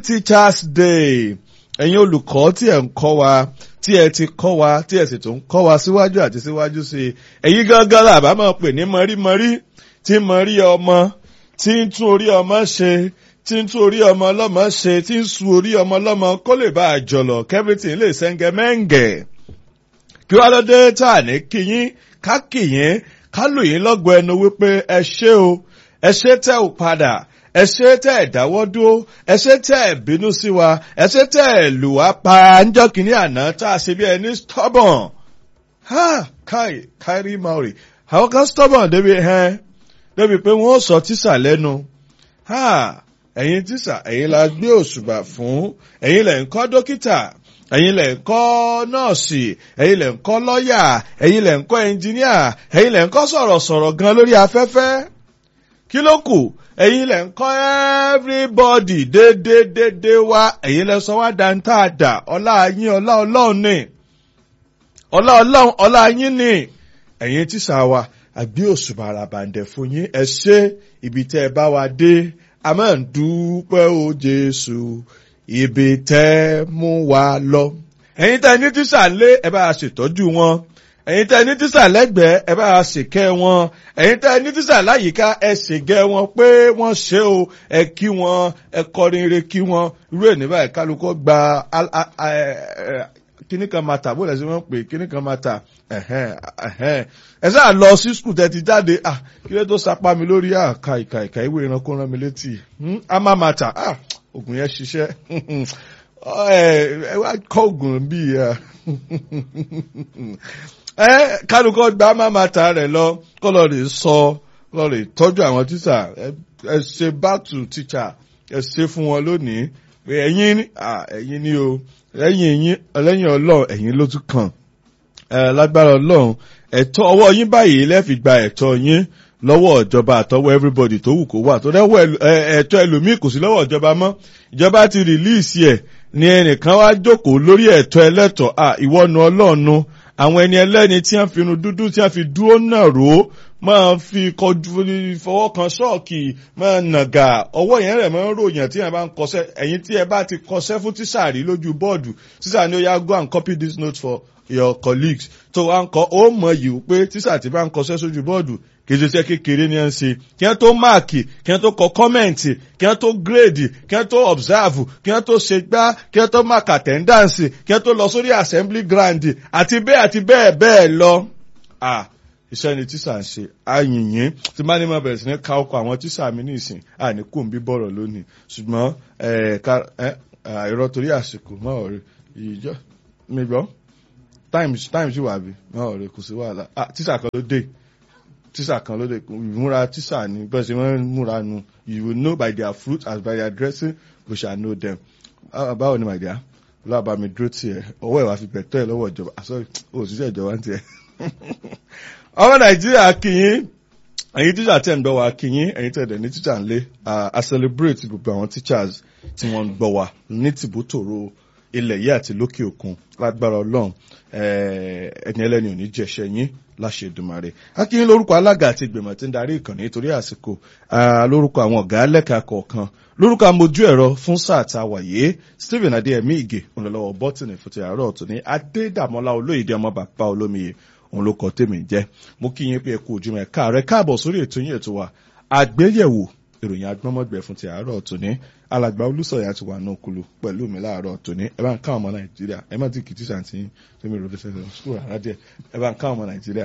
teachers day ẹ̀yin olùkọ́ tí ẹ̀ ń kọ́ wa tí ẹ ti kọ́ wa tí ẹ sì tún kọ́ wa síwájú àti síwájú sí i ẹ̀yin gángan là bá máa pè ní mọ̀rímọ̀rí tí mọ̀rí ọmọ tí ń tún orí ọmọ ṣe tí ń tún orí ọmọ ọlọ́mọ ṣe tí ń sun orí ọmọ ọlọ́mọ kó lè bá a jọlọ kẹ́fìtì lè sẹ́ńgẹ́ mẹ́ǹgẹ̀ kí wàá lọ́dẹ tá à ní kíyín ká kíyín ká lù yín lọ́gọ̀ ẹnu wípé ẹ ṣé o ẹ ṣé tẹ́ ò padà ẹ ṣé tẹ́ ẹ̀ dáwọ́ dúró ẹ ṣé tẹ́ ẹ̀ bínú sí wa ẹ ṣé tẹ́ ẹ̀ lù wá pa ńjọ́ kìíní àná tá a ṣe bí ẹni stubborn ha kai kairi maori àwọn kan stubborn débi hẹ́n débi pé wọ́n sọ tíṣà lẹ́nu ha ẹ̀yin tíṣà ẹ̀yin la gbé òṣùbà fún ẹ̀yin lẹ̀ ń kọ́ dókítà ẹ̀yin lẹ̀ ń kọ́ nọ́ọ̀sì ẹ̀yin lẹ̀ ń kọ́ lọ́ọ̀yà ẹ̀yin lẹ̀ ń kọ́ ẹnjìníà ẹ̀yin lẹ̀ ń kọ́ sọ̀rọ̀sọ̀rọ̀ gan lórí afẹ́fẹ́ kí ló kù ẹ̀yin lẹ̀ ń kọ́ everybody déédéédéé wá ẹ̀yin lẹ̀ sọ wá dáńtàdà ọlá yín ọlá ọlọ́run ni ọlá ọlọ́run ọlá yín ni ẹ̀yin tíṣà wa àgbé òṣùbà àràbàǹdẹ̀ fún yín ẹ ṣé ibi tẹ́ ẹ bá wa dé a máa ń dúpẹ́ o Jésù ibi tẹ́ mú wa lọ. ẹ̀yin tẹ́ ní tíṣà lé ẹ bá a ṣètọ́jú wọn ẹ̀yin tẹ́ ní tíṣà lẹ́gbẹ̀ẹ́ ẹ bá a ṣèkẹ́ wọn ẹ̀yin tẹ́ ní tíṣà láyìíká ẹ ṣègẹ́ wọn pé wọ́n ṣe o ẹ kí wọn ẹ kọrin ire kí wọn irú ẹ̀ níbàyí kálukọ́ gba kíní kan máa tà bó lẹ́sìn wọ́n pè kíní kan máa tà ẹ sáà lọ sí skul tẹ́ ti jáde kí ló tó sapá mi lórí àka ìka ìka ìwé ìrànkó rán mi létí a máa máa tà oògùn yẹn ṣiṣẹ́ ẹ wá kọ́ oògùn bíi ẹ kálukọ́ gba máa máa tà rẹ̀ lọ kọ́ lọ rè sọ lọ rè tọ́jú àwọn tíṣà ẹ ṣe back to teacher ẹ ṣe fún wọn lónìí pé ẹ̀yin ẹ̀yin ni o lẹ́yìn ẹ̀yin lẹ́yìn ọlọ́run ẹ̀yin ló tún kàn lágbára ọlọ́run ẹ̀tọ́ ọwọ́ yín báyìí lẹ́ẹ̀fi gba ẹ̀tọ́ yín lọ́wọ́ ìjọba àtọwọ́ everybody tó wù kó wà tó dẹ́wọ́ ẹ̀tọ́ ẹlòmíì kò sí lọ́wọ́ ìjọba mọ́ ìjọba ti rìlíìsì ẹ̀ ni ẹnìkan wá jókòó lórí ẹ̀tọ́ ẹlẹ́tọ̀ à ìwọ́nu ọlọ́ọ̀nu àwọn ẹni ẹlẹ́ni tí wọ́n fi inú dúdú tí wọ́n fi dúró náà rò ó máa fi kọjú fọwọ́ kan ṣọ́ọ̀kì máa nàgà ọwọ́ yẹn rẹ̀ máa ń ròyìn tí wọ́n bá ń kọsẹ́ ẹ̀yin tí ẹ bá ti kọsẹ́ fún tíṣà rí lójú bọ́ọ̀dù tíṣà ni ó yá go and copy this note for your colleagues tó wá ń kọ ó mọ̀ yìí pé tíṣà tí bá ń kọsẹ́ sójú bọ́ọ̀dù kìí ṣe kékeré ni ẹ ń ṣe kí wọ́n tó máàkì kí wọ́n tó kọ kọ́mẹ̀ǹtì kí wọ́n tó gírèdì kí wọ́n tó ọ̀bsáàfù kí wọ́n tó ṣe gbá kí wọ́n tó máàk àtẹ́ndáǹsì kí wọ́n tó lọ sórí assembly ground àti bẹ́ẹ̀ àti bẹ́ẹ̀ bẹ́ẹ̀ lọ. iṣẹ́ ni tíṣà ń ṣe àyìnyín tí bá ní mo bẹ̀rẹ̀ sí ní ka ọkọ̀ àwọn tíṣà mi ní ìsìn àní kò ń bí bọ̀rọ̀ lónìí ṣùgbọ́n ìrọ̀ torí àsìkò mọ́ ọ̀rẹ́ ìjọ mi gbọ́ times times wà bí mọ́ ọ̀rẹ́ kò sí wàhálà tíṣà kan ló dé tíṣà kan ló dé ìmúra tíṣà ni bẹ́ẹ̀ ṣe wọ́n múra nu you will know by their fruit as by their dressing we shall know them. báwo ni my dear lọ́wọ́ mi dúró tiẹ̀ ọwọ́ ẹ̀ wá fi bẹ̀tọ́ ẹ̀ lọ́wọ́ ìjọba sorry òṣìṣẹ́ ìjọba ń tiẹ̀. ọmọ nàìjíríà kìyìn ẹ̀yin tíṣà tẹ̀ ń gbọ́ wa kìyìn ẹ̀yin tẹ̀ dẹ̀ ní tíṣà ń lé a celebrate gbogbo àwọn teachers tí wọ́n ń gbọ́ wa ní tìbútòrò ilẹ̀ yìí àti lókè òkun lágbára ọlọ́run ẹni ẹlẹ́ni ò ní jẹ̀ṣẹ̀ yín láṣẹ Èdùmàrè akínyín lórúkọ alága àti ìgbìmọ̀ tí ń darí ìkànnì nítorí àsìkò lórúkọ àwọn ọ̀gá lẹ́ka kọ̀ọ̀kan lórúkọ amójú ẹ̀rọ fún sáà tá a wà yé Stephen adéyẹmí ìgè ònlọ́wọ́ bọ́tìnì fún ti àárọ̀ ọ̀tún ní adédàmọ́lá olóyèdè ọmọ bàbá olómiyè òun ló kọ tèmi jẹ́ mo kí yín pé ẹ kú ojúmọ́ ẹ káàárẹ̀ káàbọ̀ sórí ètò yín ètò wa àgbéyẹ̀wò ìròyìn agbọ́mọ̀gbẹ̀ fún ti àárọ̀ ọ̀tún ní alàgbà olùsọ̀yà ti wà náà kulu pẹ̀lú mi láàárọ̀ ọ̀tún ní ẹ bá ń ká ọmọ nàìjíríà ẹ má ti kì í tíṣà tí tèmi rò fẹsẹ̀ lọ sukùl rárá díẹ̀ ẹ bá ń ká ọmọ nàìjíríà.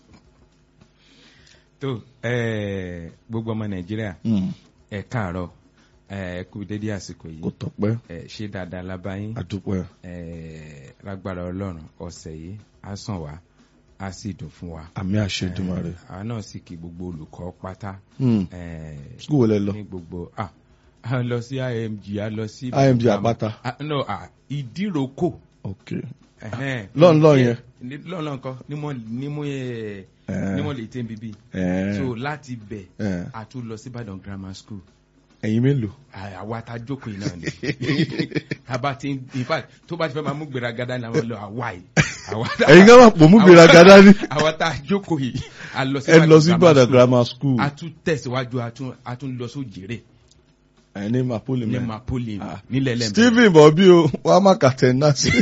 tó gbogbo ọmọ nàìjíríà ẹ káàárọ̀ ẹ kú dédé àsìkò yìí kò tọ́pẹ́ ẹ ṣe dáadáa lábáyín àdúpẹ́ ẹ lágbára ọlọ́run ọ̀sẹ̀ yìí á sàn wá á sì dùn fún wa. àmì àṣẹ Èdùmàrè. àwa náà sì kí gbogbo olùkọ́ pátá. sukùl wọlé lọ. ní gbogbo ah a lọ sí img a lọ sí. img àpáta. no ah ìdíròkò. ok lọ́nlọ́ yẹn. lọ́nlọ́ nǹkan nímọ̀ nímọ̀ ẹ̀ nímọ̀ lè tẹ́ bíbí. so láti bẹ̀ a tún lọ sí Ìbàdàn grammar school ẹ̀yin mélòó. àwa ta jókòó yìí náà ni àbá ti in fact tó bá ti fẹ́ máa mú gbéraga ní àwọn lọ àwa yìí. ẹ̀yin kan máa pò mú gbéraga dání. àwa ta jókòó yìí a lọ sí ẹ lọ sí Ìbàdàn grammar school. a tún tẹ̀síwájú a tún lọ sójèrè ẹ ní mapoli ní mẹ mapoli nílẹ̀ lẹ́mẹ̀. stephen bọ̀bí o wàá má kàtẹ́ náà sí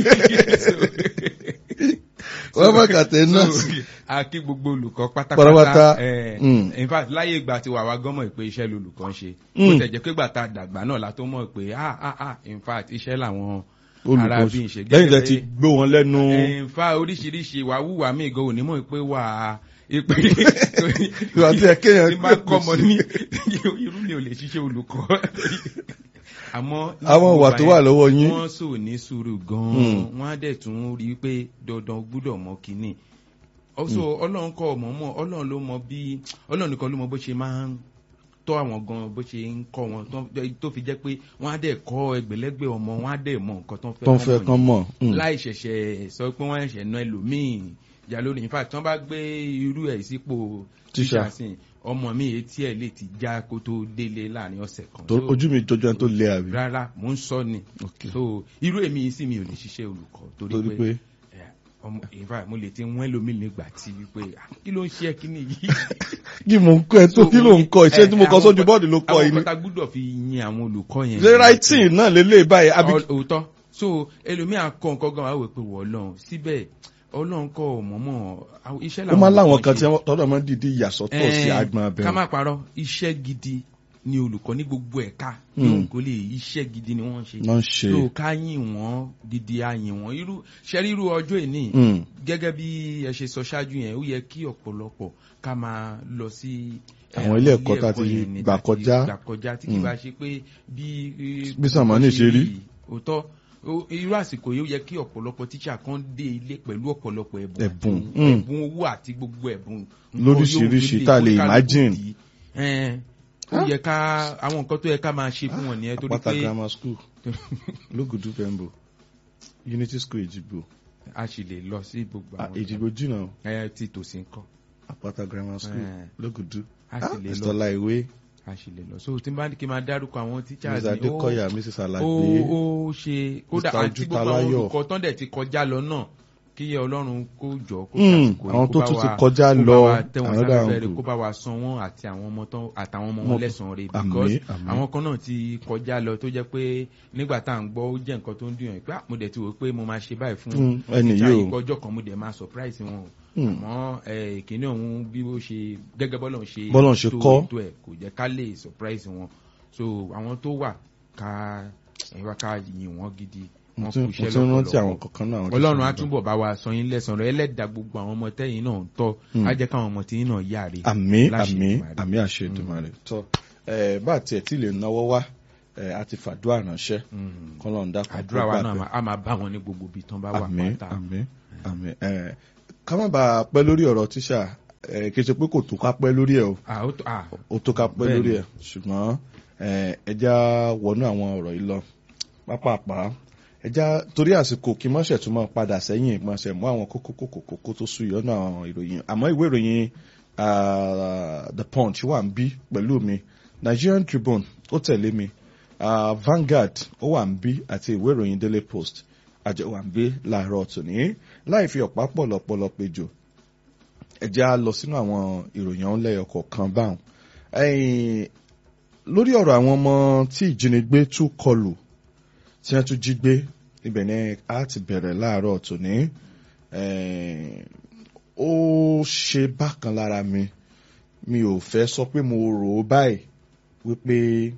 wàá má kàtẹ́ náà sí. a kí gbogbo olùkọ́ Pátápátá. pátápátá ẹ̀, Mm. in fact láyé ìgbà tí wàá wá gọ́mọ̀ pé iṣẹ́ lolùkọ́ ń ṣe Mm. bó tẹ̀ jẹ́ pé gbà tá a dàgbà náà la tó mọ̀ pé ah ah ah in fact iṣẹ́ làwọn olùkọ́ arábí ń ṣe lẹ́yìn tẹ́ gẹ́gẹ́ ti bí- gbé wọn lẹ́nu in fact oríṣiríṣi wà wúwà mí gan òní mọ̀ pé wà á ìpè Ìwà tí ẹ kéèyàn tí bá kọ́ ọmọ ní irú mi ò lè ṣiṣẹ́ olùkọ́ àmọ́ ní àwọn ìwà tó wà lọ́wọ́ yín wọ́n sò ní sùúrù Mm. gan-an wọ́n á dẹ̀ tún rí i pé dandan gbúdọ̀ mọ kínní ọ̀sọ̀ ọlọ́run kọ́ ọmọ mọ́ ọlọ́run ló mọ bí ọlọ́run nìkan ló mọ bó ṣe máa ń tọ́ àwọn gan bó ṣe ń kọ́ wọn tó- tó fi jẹ́ pé wọ́n á dẹ̀ kọ́ ẹgbẹ̀lẹ́gbẹ̀ ọmọ wọ́n á dẹ̀ mọ nǹkan tó ń fẹ́ tó ń fẹ́ kọ́mọ kán yẹn mọ̀ Mm. láì ṣẹ̀ṣẹ̀ sọ pé wọ́n ṣẹ̀ṣẹ̀ ná ẹlòmíì ìjà lórí in fact tí wọ́n bá gbé irú ẹ̀ sípò Tíṣà. tíṣà sí ọmọ mi etí ẹ̀ lè ti já kó tó délé láàrin ọ̀sẹ̀ kan tó So, ojú mi jọjọ ẹni tó lé àbí rárá mò ń sọ ni Ok. so irú èmi yìí sì mi ò lè ṣiṣẹ́ olùkọ́ torí torí pé pé ẹ, ọmọ in fact mo lè ti wọ́n ẹlòmíì nígbà tí wípé ah, kí ló ń ṣe ẹ kí ni yìí kí mò ń kọ́ ẹ tó kí ló ń kọ́ iṣẹ́ tí mo kọ́ sójú bọ́ọ̀dù ló kọ́ yìí àwọn ni kọ́ta gbúdọ̀ fi yin àwọn olùkọ́ yẹn ṣé writing náà lélẹ̀ báyìí àbí Ọ- òótọ́ so ẹlòmíà kọ nǹkan gan wà wò pé wọ́ ọlọ́run síbẹ̀ ọlọ́run kọ́ mọ̀mọ́ àwọn iṣẹ́ ó làwọn máa ń láwọn olùkọ́ kan ṣe. tí wọ́n tọ́lọ̀ máa ń dìde ìyàsọ́tọ̀ sí Ẹ̀ẹ́n, agbọn ká abẹ́rẹ́ má parọ́ iṣẹ́ gidi ni olùkọ́ ní gbogbo ẹ̀ka Mm. yóò kó lè iṣẹ́ gidi ni wọ́n ń ṣe náà ń ṣe so ká yìn wọ́n gidi a yìn wọ́n irú ṣẹ́rí irú ọjọ́ ìní Mm. gẹ́gẹ́ bí ẹ ṣe sọ ṣáájú yẹn ó yẹ kí ọ̀pọ̀lọpọ̀ ká máa lọ sí eh, Àwọn ilé ẹ̀kọ́ tá ti yẹn ni, gbà tá ti kọjá. gbà kọjá tí kì Mm. bá ṣe pé bí eh, Bí Sàmánì ṣe rí. òótọ́ ó- irú àsìkò yìí ó yẹ kí ọ̀pọ̀lọpọ̀ tíṣà kan dé ilé pẹ̀lú ọ̀pọ̀lọpọ̀ ẹ̀bùn Ẹ̀bùn, àti mm. ẹ̀bùn owó àti gbogbo ẹ̀bùn nǹkan Lóríṣiríṣi yóò tá a lè kó kálukú imagine. dì í. Ẹn, ó yẹ ká àwọn nǹkan tó yẹ ká máa ṣe fún wọn nìyẹn torí Àpáta pé grammar school lógùdú pembo unity school èjìgbò a sì lè lọ sí gbogbo Ah, àwọn èjìgbò jìnnà o. ẹ tí tòsí ń kọ́ àpáta grammar school Eh. lógùdú a sì lè lọ ìsọlá ìwé a sì lè lọ so tí n bá ní kí n máa dárúkọ àwọn teachers mr ni ó adekoya mrs ó alagbe ó ṣe kódà Mr. àti gbogbo àwọn Ojútaláyọ̀. olùkọ́ tán dẹ̀ ti kọjá lọ náà kí ọlọ́run kó jọ kó Mm, ṣàsìkò yìí, àwọn kó tó bá tún ti wa- kọjá kó bá lọ, wa tẹ́ wọn another sáfẹ́fẹ́ rẹ̀ angle. kó bá wa san wọ́n àti àwọn ọmọ tán àtàwọn ọmọ Mo- wọn lẹ́sàn-án rẹ̀ Àmín, because àmín. àwọn kan náà ti kọjá lọ tó jẹ́ pé nígbà tá à ń gbọ́ ó jẹ́ nǹkan tó ń dùn yàn pé ah, mo dẹ̀ ti wò pé mo máa ṣe báyìí fún Mm, ẹni teacher yìí o. yìí kọjọ́ kan mo dẹ̀ máa surprise wọn o Mm. àmọ́ eh, ìkíní ọ̀hún bí ó ṣe gẹ́gẹ́ bọ́lọ̀ ń ṣe Bọ́lọ́run ṣe tó kọ́. ètò ẹ̀ kò jẹ́ ká lè surprise wọn so àwọn tó wà ká ẹ̀wá ká yìn wọ́n gidi mo wọ́n tún kú mo iṣẹ́ tún rántí àwọn lọ́pọ̀lọpọ̀ kankan náà. àwọn tó ọlọ́run á sọ̀rọ̀ túbọ̀ bá wa sọ yín lẹ́sàn rẹ̀ ẹlẹ́dàá gbogbo àwọn ọmọ tẹ́yìn náà ń tọ́ Mm. á jẹ́ káwọn ọmọ tẹ́yìn náà yáre àmì láṣẹ àmì Èdùmàrè. àmì àṣẹ Èdùmàrè tọ ẹ bá tiẹ̀ tí lè náwó wá ẹ a ti fàdúrà ránṣẹ́ Mm. kọ́lọ́ ń dákun àdúrà wa náà máa- á máa bá wọn ní gbogbo ibi tán bá wà àmì pátá àmì àmì ẹ ká má bàa pẹ́ lórí ọ̀rọ̀ tíṣà ẹ kì í ṣe pé kò tó ká pẹ́ lórí ẹ̀ o Ah, ó tó- ah, ó tó ká pẹ́ Bẹ́ẹ̀ni. lórí ẹ̀ ṣùgbọ́n ẹ ẹja wọnú àwọn ọ̀rọ̀ yìí lọ pápápá ẹja torí àsìkò kí mọ́ṣẹ̀ tún máa padà sẹ́yìn ìpọ́nṣẹ̀ mú àwọn kókó kókó kókó tó sú ìyọ́nà àwọn ìròyìn àmọ́ ìwé ìròyìn ah, the punch wà ń bí pẹ̀lú mi Nigerian Tribune ó tẹ̀lé mi ah, Vanguard ó wà ń bí àti ìwé ìròyìn Daily Post àjọ wà ń bí láàárọ̀ tòní láì fi ọ̀pá pọ̀lọpọ̀lọ péjọ ẹ̀jẹ̀ á lọ sínú àwọn ìròyìn ọ̀hún lẹ́yọ kọ̀ọ̀kan báwọn. Ẹ̀yìn, lórí ọ̀rọ̀ àwọn ọmọ tí ìjínigbé tún kọlù tí wọ́n tún jí gbé ibẹ̀ ni a ti bẹ̀rẹ̀ láàárọ̀ tòní. Ẹ̀yìn, ó ṣe bákan lára mi mi ò fẹ́ sọ pé mo rò ó báyìí wípé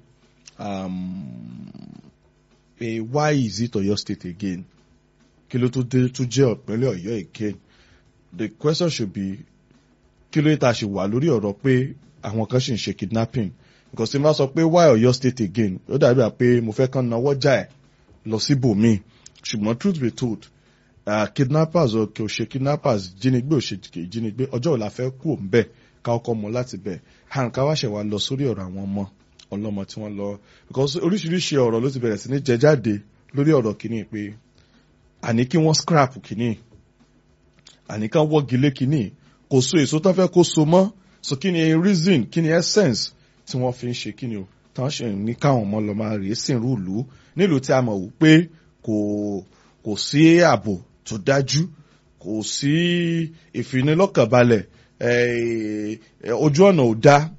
um, pé why is it Ọ̀yọ́ state again kí ló tó dé tó jẹ́ ìpínlẹ̀ Ọ̀yọ́ again the question should be kí ló yẹ tá a ṣe wà lórí ọ̀rọ̀ pé àwọn kan ṣì ń ṣe kidnapping because tí n bá sọ pé why Ọ̀yọ́ state again ó dàbí à pé mo fẹ́ kàn náwó jà ẹ̀ lọ síbòmíì ṣùgbọ́n truth be told uh, kidnappers ò kò ṣe kidnappers jínigbé ò ṣe kì í jínigbé ọjọ́ òla fẹ́ kú òun bẹ́ẹ̀ ká ọkọ̀ mọ́ láti bẹ̀ hàn ká wá ṣẹ̀ wá lọ sórí ọ̀rọ̀ àwọn ọmọ ọlọ́mọ tí wọ́n lọ because oríṣiríṣi ọ̀rọ̀ ló ti bẹ̀rẹ̀ sí ní jẹ jáde lórí ọ̀rọ̀ kìíní pé àní kí wọ́n scrap kìíní àní ká wọ́gi lé kìíní kò so èso tán fẹ́ kó so mọ́ so kí ni reason kí ni essence tí wọ́n fi ń ṣe kí ni o tán ṣe ní káwọn ọmọ lọ máa rèé sìn rúùlù nílùú tí a mọ̀ wò pé kò kò sí ààbò tó dájú kò sí ìfinilọ́kànbalẹ̀ eh, ojú ọ̀nà ò dá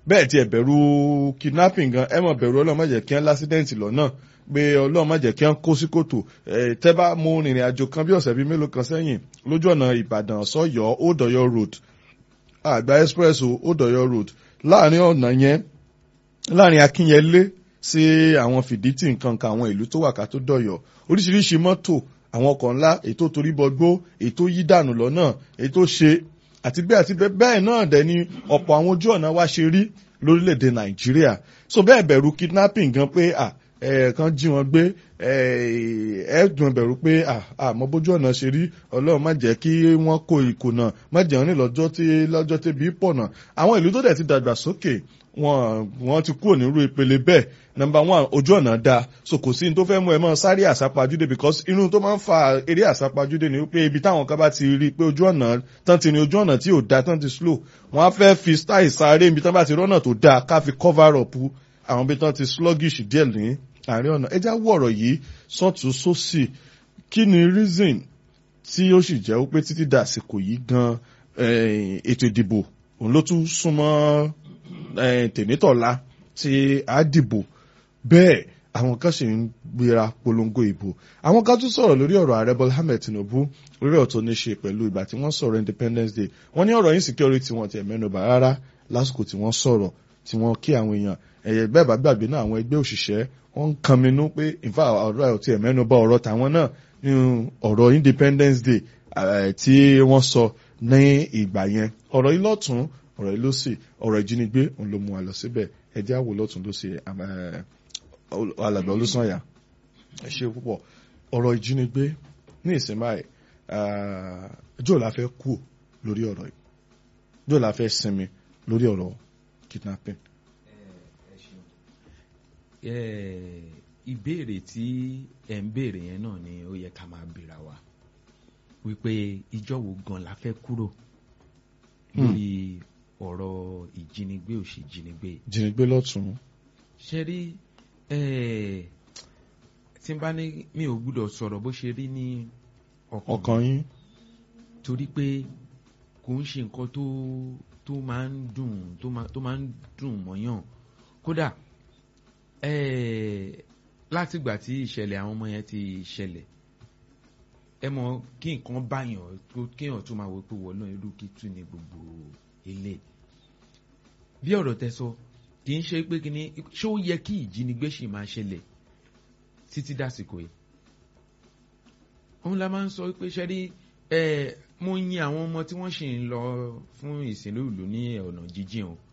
bẹ́ẹ̀ tí ẹ bẹ̀rù kidnapping gan ẹ mọ̀ bẹ̀rù ọlọ́run má jẹ́ kí wọ́n lásídẹ̀ǹtì lọ́nà pé ọlọ́run má jẹ́ kí wọ́n kó sí kòtò ẹ tẹ́ bá mú rìnrìn àjò kan bí ọ̀sẹ̀ bíi mélòó kan sẹ́yìn lójú ọ̀nà ìbàdàn sọ́yọ́ òdòyọ road àgbà express o òdòyọ road láàrin ọ̀nà yẹn láàrin akínyẹlé sí àwọn fìdítì nǹkan kan àwọn ìlú tó wà ká tó dọ̀yọ̀ oríṣiríṣi mọ́tò àwọn ọkọ̀ ńlá ètò torí bọgbó ètò yí dànù lọ́nà ètò ṣe àti bẹ́ẹ̀ àti bẹ́ẹ̀ bẹ́ẹ̀ náà dẹ̀ ni ọ̀pọ̀ àwọn ojú ọ̀nà wa ṣe rí lórílẹ̀‐èdè nàìjíríà so bẹ́ẹ̀ bẹ̀rù kidnapping gan pé à ẹ̀ẹ̀kan jí wọn gbé ẹ̀ẹ́dùn bẹ̀rù pé àmọ́ bójú ọ̀nà ṣe rí ọlọ́run má jẹ́ kí wọ́n kó ìkùnà má jẹ́ wọn ní lọ́jọ́ tí lọ́jọ́ tẹ́bi pọ̀nà àwọn ìlú tó dẹ̀ ti dàgbà sókè wọn wọn ti kúrò nírú ìpele bẹ́ẹ̀ number one ojú ọ̀nà da so kò sí ní tó fẹ́ mú ẹ mọ́ sáré àsápajúdé because inú tó máa ń fa eré àsápajúdé ni wípé ibi táwọn kan bá ti rí i pé ojú ọ̀nà tán ti ní ojú ọ̀nà tí ò da tán ti slow wọ́n á fẹ́ fi style sáré ibi tán bá ti rọ́nà tó da ká fi cover up àwọn ibi tán ti sluggish díẹ̀ ní àárín ọ̀nà ẹja wọ ọ̀rọ̀ yìí sọ́tún sósì kí ni reason tí ó sì jẹ́ wípé títí dàsìkò yìí gan ètò ìdìbò òun ló tún súnmọ́ tèmítọ̀lá tí a dìbò bẹ́ẹ̀ àwọn kan sì ń gbéra polongo ìbò àwọn kan tún sọ̀rọ̀ lórí ọ̀rọ̀ ààrẹ bọ́lá ahmed tinubu lórí ọ̀tọ̀ ní ṣe pẹ̀lú ìgbà tí wọ́n sọ̀rọ̀ independence day wọ́n ní ọ̀rọ̀ insecurity wọn ti ẹ̀mẹ́nuba rárá lásìkò tí wọ́n sọ̀rọ̀ tí wọ́n kí àwọn èèyàn ẹ̀yẹ bẹ́ẹ̀ bá gbàgbé náà àwọn ẹgbẹ́ òṣìṣẹ́ wọ́n ń kan minú pé ìfà ọ̀rọ̀ ẹ̀ ti ẹ̀mẹ́nuba ọ̀rọ̀ tàwọn náà nínú ọ̀rọ̀ independence day tí wọ́n sọ ní ìgbà yẹn ọ̀rọ̀ yìí lọ́tún ọ̀rọ̀ yìí ló sì ọ̀rọ̀ ìjínigbé òun ló mú wa lọ síbẹ̀ ẹjẹ́ àwò lọ́tún ló sì alàgbà olùsànyà ẹ ṣe púpọ̀ ọ̀rọ̀ ìjínigbé ní ìsìn báyìí jọ́ la fẹ́ kú lórí ọ̀rọ̀ yìí jọ́ la fẹ́ sinmi lórí ọ̀rọ̀ kidnapping. ìbéèrè tí ẹ̀ ń béèrè yẹn náà ni ó yẹ ká máa béèrè wa wípé ìjọ wo gan la fẹ́ kúrò lórí ọ̀rọ̀ ìjínigbé òṣèjínigbé. ìjínigbé lọ́tún. ṣe rí tí n bá ní mi ò gbúdọ̀ sọ̀rọ̀ bó ṣe rí ní ọkàn yín. torí pé kò ń ṣe nǹkan tó tó máa ń dùn tó máa ń dùn mọ́yàn kódà látìgbà tí ìṣẹ̀lẹ̀ àwọn ọmọ yẹn ti ṣẹlẹ̀ ẹ mọ kí nǹkan báyàn kéèyàn tó máa wọ pé wọ́n náà irú kí tún ní gbogbo ilé bí ọ̀rọ̀ tẹ sọ kì í ṣe pé kíní ṣé ó yẹ kí ìjínigbé ṣì máa ṣẹlẹ̀ títí dàsìkò yìí òun la máa ń sọ pé ṣe rí ẹ mo yin àwọn ọmọ tí wọ́n ṣì ń lọ fún ìsìnlú ìlú ní ọ̀nà jíjìn o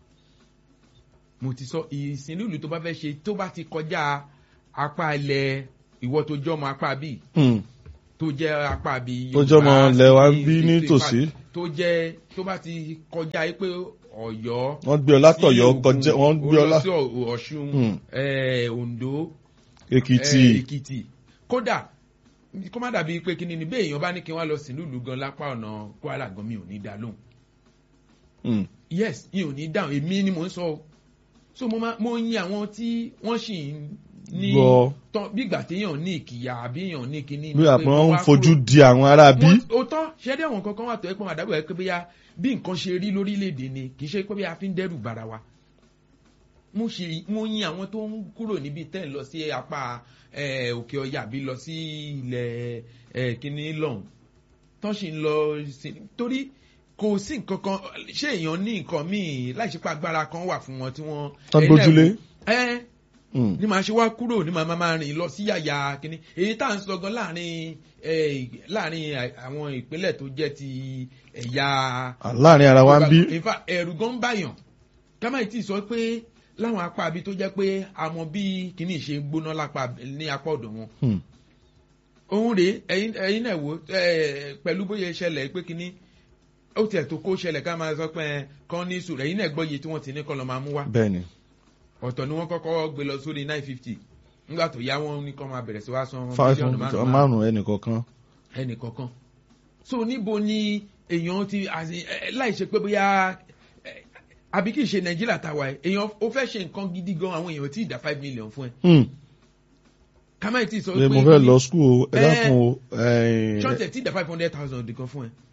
mo ti sọ ìsìnlú ìlú tó bá fẹ́ ṣe tó bá ti kọjá apá ilẹ̀ ìwọ tó jọmọ apá bíi tó jẹ́ apá bíi tó jọmọ lẹ́wà ń bí nítòsí tó jẹ́ tó bá ti kọjá yìí pé ọ̀yọ́ wọ́n gbé ọ látọ̀yọ́ kọjá wọ́n gbé ọ lá sí ọ̀ṣun ondo èkìtì èkìtì kódà kó má dàbí pé kí ni ni bẹ́ẹ̀ èèyàn bá ní kí wọ́n lọ sí nílùú gan lápá ọ̀nà kwara gan mi ò ní dá lóhùn yes mi ò ní dáhùn èmi ni mò ń sọ so mo máa mo yin àwọn tí wọ́n sì ń ní tán bí ìgbà téèyàn ní ìkìyà àbí èèyàn ní kíní. bí àpò ń fojú di àwọn ará bí. ó tán ṣẹ́dí àwọn kankan wà tó ẹ́ pọ́n àdábọ̀ ẹ́ pé bóyá bí nǹkan ṣe rí lórílẹ̀‐èdè ni kì í ṣe pé bí a fi ń dẹ́rù bara wa. mo ṣe mo yin àwọn tó ń kúrò níbi tẹ́ ń lọ sí apá òkè ọya àbí lọ sí ilẹ̀ kíní lọ́hùn tán sì ń lọ sí torí kò sí nǹkan kan ṣé èèyàn ní nǹkan míì láì ṣe pé agbára kan wà fún wọn tí wọ́n. tán gbójúlé. ẹ ní màá ṣe wá kúrò ní màá máa rìn lọ sí yàyà kínní èyí tá à ń sọ gan láàrin láàrin àwọn ìpínlẹ̀ tó jẹ́ ti ẹ̀yà. láàrin ara wa ń bí. ìfà ẹ̀rù gan ń bàyàn kámáì tí sọ pé láwọn apá abi tó jẹ́ pé àmọ́ bí kínní ṣe gbóná lápá ní apá ọ̀dọ̀ wọn. òun rèé ẹ̀yin náà wò pẹ̀lú bóyá ìṣẹ̀lẹ̀ pé kínní ó tiẹ̀ tó kó ṣẹlẹ̀ ká máa sọ pé kán ní sùúrù ẹ̀yin náà gbọ́ iye tí wọ́n ti ní kọ́ lọ́ máa mú wá. bẹ́ẹ̀ni ọ̀tọ̀ ni wọ́n kọ́kọ́ gbé lọ sórí nine fifty nígbà tó yá wọn ní kọ́ máa bẹ̀rẹ̀ sí wá san mílíọ̀nù márùn-ún ẹnì kọ̀ọ̀kan. ẹnì kọ̀ọ̀kan so níbo ni èèyàn ti láì ṣe pé bóyá àbí kì í ṣe nàìjíríà tàwa ẹ èèyàn ó fẹ́ ṣe nǹkan gidi gan àwọn èèyàn tí ì dá five million fún ẹ. kàmáì tí ì sọ pé mo fẹ́ lọ skul ẹ dákun o. ṣọ́ọ̀tẹ̀ tí ì dá five hundred thousand kan fún ẹ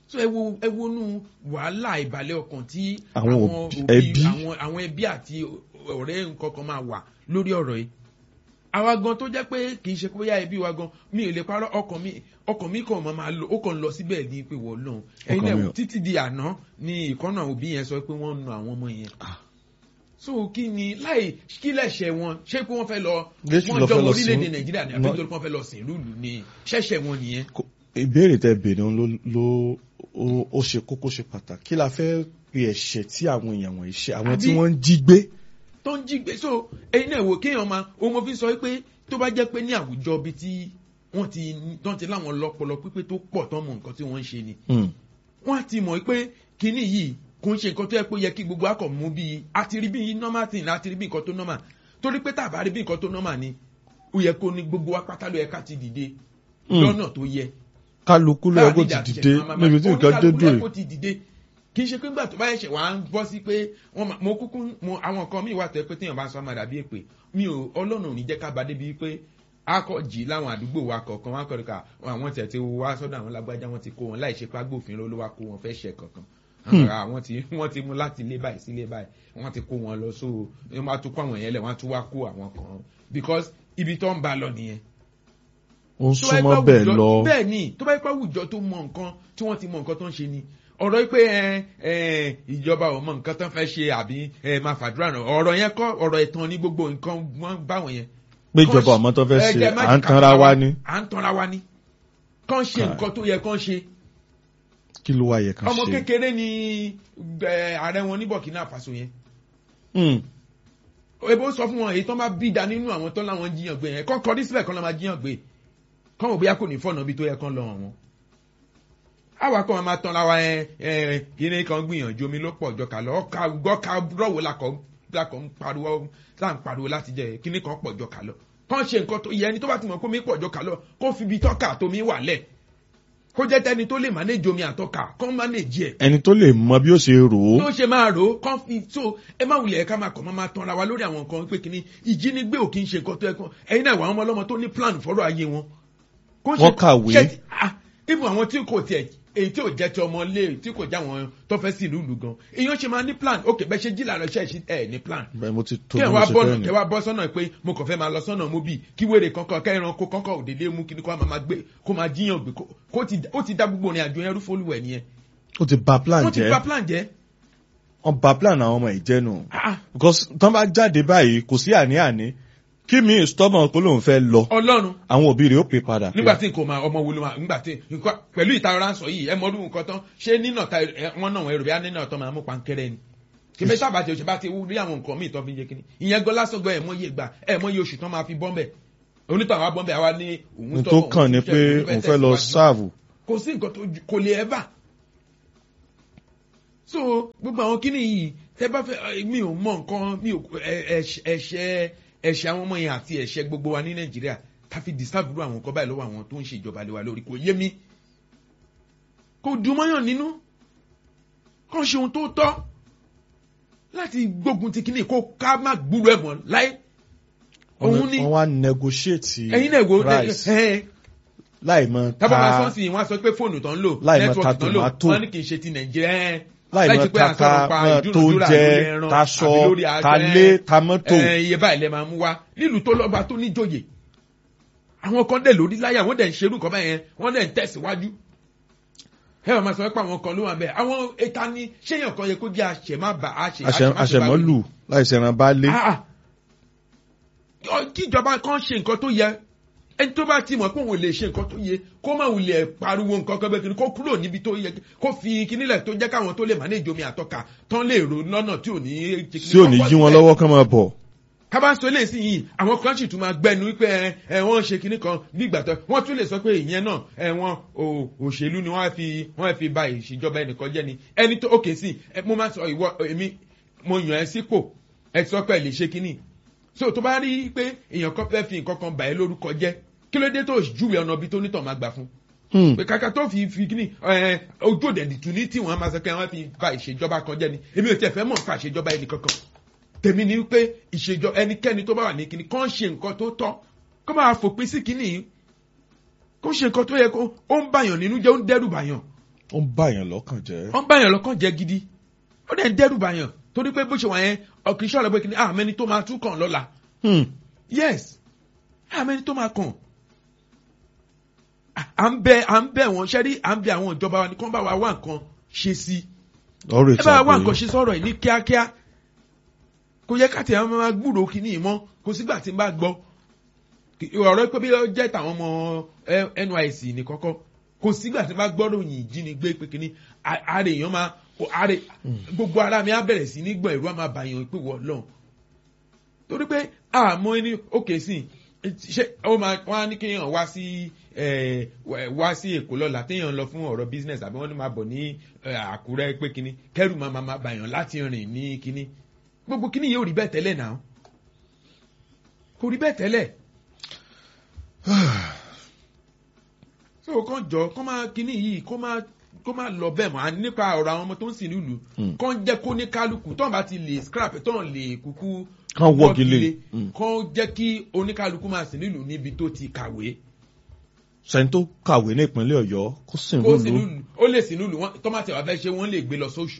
so ẹ wo ẹ wo nu wàhálà ìbàlẹ̀ ọkàn tí Àwọn àwọn òbí- òbí ẹbí. àwọn àwọn ẹbí àti ọ̀rẹ́ nǹkan kan máa wà lórí ọ̀rọ̀ yìí àwa gan tó jẹ́ pé kì í ṣe pé bóyá ẹbí wa gan mi ò lè parọ́ ọkàn mi ọkàn mi kàn máa máa lọ ó kàn lọ síbẹ̀ ní pé wọ́n lọ́hùn ẹ̀yin Ọkàn mi náà ò- títí di àná ni ìkọ́nà òbí yẹn sọ pé wọ́n ń nu àwọn ọmọ yẹn Ah. so kí ni láì kí lẹ̀ṣẹ̀ wọn ṣé pé wọ́n fẹ́ lọ Jésù wọ́n lọ jọ fẹ́ lọ orílẹ̀-èdè sìn- nàìjíríà ní àbí Wọ́n- nítorí pé wọ́n fẹ́ lọ sìn lùlù ni ṣẹ̀ṣẹ̀ wọn nìyẹn. Kò- ìbéèrè tẹ bèrè òun ló ló ó- ó ṣe kókó ṣe pàtàkì kí la fẹ́ pe ẹ̀ṣẹ̀ tí àwọn èèyàn wọ̀nyí ṣe àwọn tí Àbí- wọ́n ń jí gbé. tó ń jí gbé so ẹyin náà wò kéèyàn máa ohun mo fi sọ pé tó bá jẹ́ pé ní àwùjọ bíi tí wọ́n ti wọ́n ti láwọn lọ́pọlọ pípé tó pọ̀ tán mọ nǹkan tí wọ́n ń ṣe ni Hmm. wọ́n á ti mọ̀ pé kinní yìí kò ń ṣe nǹkan tó yẹ pé ó yẹ kí gbogbo akọ̀ mú bíi àti rí bíi normal thing àti rí bíi nǹkan tó normal torí pé tàbá rí bíi nǹkan tó normal ni ó yẹ kó ní gbogbo wa pátá ló yẹ ká ti dìde Hmm. lọ́nà tó yẹ kálukú ló yẹ kó ti dìde níbi tí nǹkan dé dùn kó ti dìde kì í ṣe pé nígbà tó bá ẹ̀ṣẹ̀ wàá ń bọ́ sí pé wọ́n máa- mo kúkú mo àwọn nǹkan míì wà tó yẹ pé téèyàn bá sọ máa dàbí èpè mi ò ọlọ́run ò ní jẹ́ ká ba débi pé akọ̀jì láwọn àdúgbò wa kọ̀ọ̀kan wọn akọ̀rọ̀ ká àwọn tẹ̀ tí wá sọ́dọ̀ àwọn lágbájá wọn ti kó wọn láì ṣe pé agbófinró ló wá kó wọn fẹ́ ṣe kankan àwọn tí wọ́n ti mú láti ilé báyìí sí ilé báyìí wọ́n ti kó wọn lọ so wọ́n máa tún kó àwọn yẹn lẹ̀ wọ́n á tún wá kó àwọn kan because ibi tó ń ba lọ nìyẹn ó ń tó bá yẹ súnmọ́ pé bẹ́ẹ̀ àwùjọ- lọ bẹ́ẹ̀ ni tó bá yẹ pé àwùjọ tó mọ nǹkan tí wọ́n ti mọ nǹkan tó ń ṣe ni ọ̀rọ̀ yìí pé ẹ ẹ ìjọba ò mọ nǹkan tó ń fẹ́ ṣe àbí ẹ máa fàdúrà náà ọ̀rọ̀ yẹn kọ́ ọ̀rọ̀ ìtàn ní gbogbo nǹkan wọ́n báwọn yẹn. pé ìjọba ọmọ tó fẹ́ Ẹ ṣe jẹ́ má à ń jẹ́ ká tanra tanra wa ní à ń tanra wa ní. kán ṣe Káì. nǹkan tó yẹ kán ṣe kí ló wá yẹ ká ọmọ ṣe. kékeré ni ẹ, ààrẹ wọn ní Burkina Faso yẹn Hmm. ebo sọ fún wọn èyí tó máa bí da nínú àwọn tó láwọn jiyàn gbé yẹn kán kọrí síbẹ̀ kán lọ́ máa jiyàn gbé kán wò bóyá kò ní fọ̀nà bí tó yẹ kán lọ hàn wọn. àwa kan máa tán láwa ẹ ẹ kíní kan gbìyànjú omi ló pọ̀ jọ kà lọ ọkà gbọ́ka rọ̀wọ́ lakọ̀ lakọ̀ ń pariwo là ń pariwo láti jẹ kíní kan pọ̀ jọ kà lọ kán ṣe nǹkan tó yẹ ẹni tó bá ti mọ̀ kó mi pọ̀ jọ kà lọ kó fi ibi tọ́ka tómi wà lẹ̀ kó jẹ́ tẹni tó lè manage omi àtọ́ka kán manage ẹ̀ ẹni tó lè mọ bí ó ṣe rò ó tó ṣe máa rò ó kán fi tó ẹ má wulẹ̀ ká máa kọ̀ máa máa tanra wa lórí àwọn nǹkan pé kínní ìjínigbé ò kí ń ṣe nǹkan tó yẹ kán ẹ̀yin náà wà àwọn ọmọ ọlọ́mọ tó ní plan fọ́rọ̀ ayé wọn. Kó ṣe- Wọ́n kàwé. ṣe- ah, ibùn àwọn tí kò tiẹ̀ èyí tí ò jẹ́ ti ọmọ lé tí kò já wọn tó fẹ́ sí ìlú ìlú gan èèyàn ṣe máa ní plan ok bẹ́ẹ̀ ṣe jí làárọ̀ ṣe ṣe ẹ̀ ní plan bẹ́ẹ̀ mo ti tó kí ẹ bí mo wá ṣe bọ́ fẹ́ ni. kẹ wá bọ́ sọ́nà pé mo kàn fẹ́ máa lọ sọ́nà mo bì kí wèrè kankan kẹ́ran kó kankan òdèdè mú kí ni kó máa máa gbé kó máa jíyàn gbé kó- kó ti ó ti dá gbogbo ìrìn àjò yẹn rú fólúwẹ̀ nìyẹn ó ti ba plan wọ́n ti bà jẹ́ plan jẹ́ wọ́n ba plan àwọn ọmọ ìjẹ́nu Ah, because tán bá jáde báyìí kò sí àní-àní kí mi stubborn pé lòun fẹ́ lọ ọlọ́run àwọn òbí rẹ̀ ó pè padà pé nígbà tí nǹkan máa ọmọ wo ló máa nígbà tí nǹkan pẹ̀lú ìtara ń sọ yìí ẹ mọ́dún nǹkan tán ṣé nínà ta ẹ, wọ́n náà ẹrù bí á nínà tán máa mú pankẹ́rẹ́ ni kí mẹ́ta bàtì òṣèlú bá ti rí àwọn nǹkan míì tán fi ń jẹ kíní ìyẹn gan lásán gan ẹ̀ mọ́ iye gbà ẹ̀ mọ́ iye oṣù tán máa fi bọ́m̀bẹ̀ onítàn àwa bọ́m̀bẹ̀ àwa ní òun ní tọ́ tó òun kàn ní ṣiṣẹ́, pé òun òun fẹ́ lọ tẹ̀síwájú. sáàvù kò sí nǹkan tó ju- kò lè ẹ́ bà so gbogbo àwọn kíní yìí tẹ bá fẹ́ ẹ, mi ò mọ nǹkan mi ò ẹ- ẹ̀ṣẹ̀ ẹ̀ṣẹ̀ ẹ̀ṣẹ̀ àwọn ọmọ yẹn àti ẹ̀ṣẹ̀ gbogbo wa ní nàìjíríà ká fi dìsáàbùrù àwọn nǹkan báyìí lọ́wọ́ àwọn tó ń ṣèjọba lé wa lórí kò yé mi kò dùn mọ́yàn nínú kàn ṣe ohun tó tọ́ láti gbógun ti kíní kó ká má gbúrò ẹ̀ mọ́ láé òun ni wọ́n wá negotiate ẹ̀yin náà wo price ẹ̀ láì mọ tábà máa ta sọ́ọ̀sì yìí wọ́n á sọ pé fóònù tán ń lò Láì mọ nẹ́tíwọ̀kì ta tán ń lò tomato. wọ́n ní kì í ṣe ti nàìjíríà ẹ̀ láì mọ láì ṣe pé à ń ta sọ̀rọ̀ pa mọ tó ìdúnadúrà jẹ lórí ẹran taṣọ àbí lórí aṣọ, talé ẹ̀, tamọ́tò ẹ̀, iye báyìí lẹ máa mú wá nílùú tó lọ́ba tó níjòyè àwọn kan dẹ̀ lórí láyà wọ́n dẹ̀ ń ṣerú nǹkan báyẹn wọ́n dẹ̀ ń tẹ̀síwájú ẹ wọ́n máa sọ pé àwọn kan ló wà bẹ́ẹ̀ àwọn ẹ̀ta ni ṣéyàn kan yẹ kó jẹ́ àṣẹmábà àṣẹ àṣẹmọ́lù láì ṣẹran bá lé Ah, ah. Ọ- kíjọba kan ṣe nǹkan tó yẹ ẹni tó bá ti mọ̀ pé òun lè ṣe nǹkan tó yẹ kó má wulẹ̀ pariwo nǹkan kan bẹ́ẹ̀ kiri kó kúrò níbi tó yẹ kó fi kínílẹ̀ tó jẹ́ káwọn tó lè manage omi àtọ́ka tán lè ro lọ́nà tí ò ní. tí ò ní jí wọn lọ́wọ́ kán máa bọ̀ kábà sọ eléyìí sí yìí àwọn kan sì tún máa gbẹnu wípé ẹ ẹ wọ́n ṣe kinní kan bí ìgbà tó wọ́n tún lè sọ pé ìyẹn náà ẹ wọ́n ò- òṣèlú ni wọ́n fi wọ́n fi ba ìṣèjọba ẹnìkan jẹ́ ni ẹni tó òkè sí ẹ mo máa sọ ìwọ èmi mo yàn ẹ́ sípò ẹ sọ pé ẹ lè ṣe kinní so tó bá rí i pé èèyàn kan fẹ́ fi nǹkan kan bà ẹ́ lórúkọ jẹ́ kí ló dé tó júwe ọ̀nà ibi tó nítàn máa gbà fún Hmm. pé kàkà tó fi fi kíní ẹ ojú òde nìtú ní tí wọn máa sọ pé wọn fi ba ìṣèjọba kan jẹ ni èmi ò tiẹ̀ fẹ́ mọ̀ nípa ìṣèjọba ẹnì kankan tèmi ni pé ìṣèjọ ẹnikẹ́ni tó bá wà ní kíní kàn ṣe nǹkan tó tọ́ kó máa fòpin sí kíní yìí kó ṣe nǹkan tó yẹ kó ó ń bàyàn nínú jẹ́ ó ń dẹ́rù bàyàn ó ń bá yẹn lọ́kàn jẹ́. wọ́n bá yàn lọ́kàn jẹ́ gidi ó dẹ̀ ń dẹ́rù bàyàn torí pé bó ṣe wà yẹn ọkì iṣẹ́ ọ̀rẹ́ pé kí ni àmẹ́ni tó máa tún kàn lọ́la Hmm. yes àmẹ́ni tó máa kàn À- à ń bẹ à ń bẹ wọn ṣẹ́rí à ń bẹ àwọn ìjọba wa ní kí wọ́n bá wa wá nǹkan ṣe sí ọ̀rẹ́ ẹ bá wa wá ìtàgé. nǹkan ṣe sọ̀rọ̀ yìí ní kíákíá kò yẹ káàtì àwọn máa gbúrò kínní yìí mọ́ kò sígbà tí n bá gbọ́ Kì- ọ̀rọ̀ pé bí ó jẹ́ tàwọn ọmọ eh, NYSC ní kọ́kọ́ kò sígbà tí n bá gbọ́ ròyìn ìjínigbé pé kínní a- ààrẹ èèyàn máa kò ààrẹ gbogbo ara mi á bẹ̀rẹ̀ sí ní gbọ̀n ẹ̀rú á máa bàyàn pé wọ́n lọ́n torí pé àmọ́ ẹni òkè sí ṣé ó máa wọ́n á ní kéèyàn wá sí eh, wá sí èkó lọ́la téèyàn lọ fún ọ̀rọ̀ business àbí wọ́n ní máa bọ̀ ní eh, àkúrẹ́ pé kínní kẹ́rù máa máa bàyàn láti rìn ní kínní gbogbo kínní yóò rí bẹ́ẹ̀ tẹ́lẹ̀ náà kò rí bẹ́ẹ̀ tẹ́lẹ̀ so kàn jọ kàn máa kínní yìí kó máa kó máa lọ bẹ́ẹ̀ mọ́ àní nípa ọ̀rọ̀ àwọn ọmọ tó ń sìn nílùú Mm. kàn jẹ́ kó ní kálukú tọ́n bá ti lè scrap tọ́n lè kúkú Kán wọ́gi lé. Mm. kàn jẹ́ kí oníkálukú máa sìn nílùú níbi tó ti kàwé sẹ́ni tó kàwé ní ìpínlẹ̀ ọ̀yọ́ kó sì ń kó sìn lùlù nílùú ó lè sìn nílùú wọn- tọ́mátì wà fẹ́ ṣe wọ́n lè gbé lọ sóṣù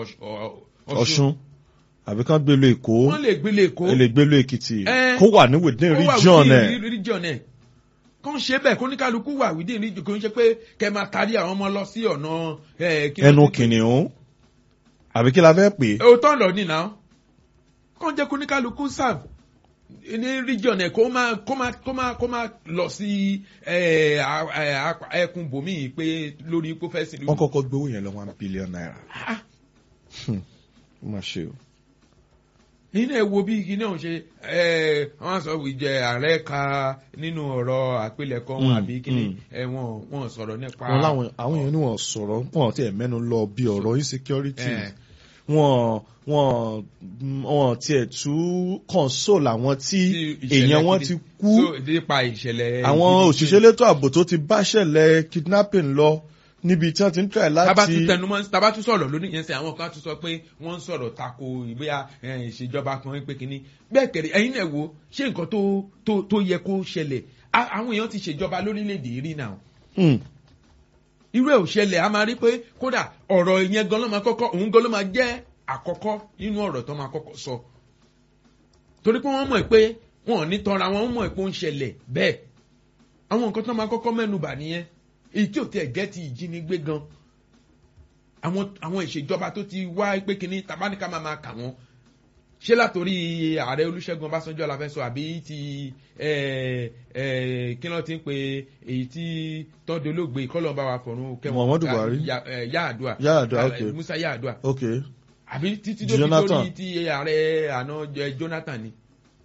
ọ̀ṣun àbí kán gbé lu èkó wọ́n lè gbé lè kó ẹ lè gbé lu èkìtì Eh. kó wà ní within ó wà region within ẹ̀ re- region ẹ̀ kàn ṣe bẹ́ẹ̀ kó oníkálukú wà within region kò ń ṣe pé kẹ́ máa tarí àwọn ọmọ lọ sí ọ̀nà eh, kí ló ẹnu ti- kìnìún àbí kí la fẹ́ pè é òótọ́ lọ ní náà kàn jẹ́ kó ní kálukú serve ní region ẹ̀ kó máa kó máa kó máa kó máa lọ sí ẹ̀, a- ẹ̀, a- ẹkùn bòmíì pé lórí kó fẹ́ sí wọ́n kọ́kọ́ gbowó yẹn lọ one billion naira Ah, ó mà ṣe o. yìí náà wo bí igi náà ṣe ẹ̀, wọ́n sọ ìjẹ ààrẹ ka nínú ọ̀rọ̀ àpilẹ̀kọ wọn Mm, àbí kíni mm. ẹ̀, wọ́n wọ́n sọ̀rọ̀ nípa wọn láwọn àwọn èèyàn ní wọn sọ̀rọ̀ wọn ti ẹ̀ mẹ́nu lọ bí ọ̀rọ̀ insecurity Eh. wọn wọn wọn tiẹ̀ tú console àwọn tí tí ìṣẹ̀lẹ̀ èèyàn wọn kìíní- ti kú so, nípa ìṣẹ̀lẹ̀ àwọn gidi- òṣìṣẹ́ elétò ààbò tó ti báṣẹ̀lẹ̀ kidnapping lọ níbi tí wọ́n ti ń try tábà tún láti tẹnumọ́ tábà tún sọ̀rọ̀ lónìí yẹn sẹ́ àwọn kan tún sọ pé wọ́n ń sọ̀rọ̀ tako ìgbéya eh, ìṣèjọba kan pé kínní bẹ́ẹ̀ kẹ̀rẹ̀ ẹ̀yin náà wo ṣé nǹkan tó tó tó yẹ kó ṣẹlẹ̀ A- àwọn èèyàn ti ṣèjọba lórílẹ̀‐èdè yìí rí náà Hmm. irú ẹ̀ ò ṣẹlẹ̀ a máa rí pé kódà ọ̀rọ̀ yẹn gan ló máa kọ́kọ́ òun gan ló máa jẹ́ àkọ́kọ́ nínú ọ̀rọ̀ tó máa kọ́kọ́ sọ torí pé wọ́n mọ̀ pé wọn ò ní tanra wọn mọ̀ pé ó ń ṣẹlẹ̀ bẹ́ẹ̀ àwọn nǹkan tó máa kọ́kọ́ mẹ́nubà nìyẹn èyí tí ò tẹ̀ gẹ́ ti ìjínigbé gan àwọn àwọn ìṣèjọba tó ti wá pé kínní tabaníkà máa máa kà wọ́n ṣé látòrí ààrẹ olúṣẹ́gun ọbásanjọ́ la fẹ́ sọ àbí ti ẹ, ẹ, kí ló ti ń pe èyí tí tọ́jú olóògbé kọ́lọ́ọ̀bá wa fọ̀run kẹwọn Muhammadu Buhari. yaadua Yar'Adua, okay. musa yaadua ok àbí títí tó fi Jonathan. lórí ti ààrẹ àná eh, jonathan ni.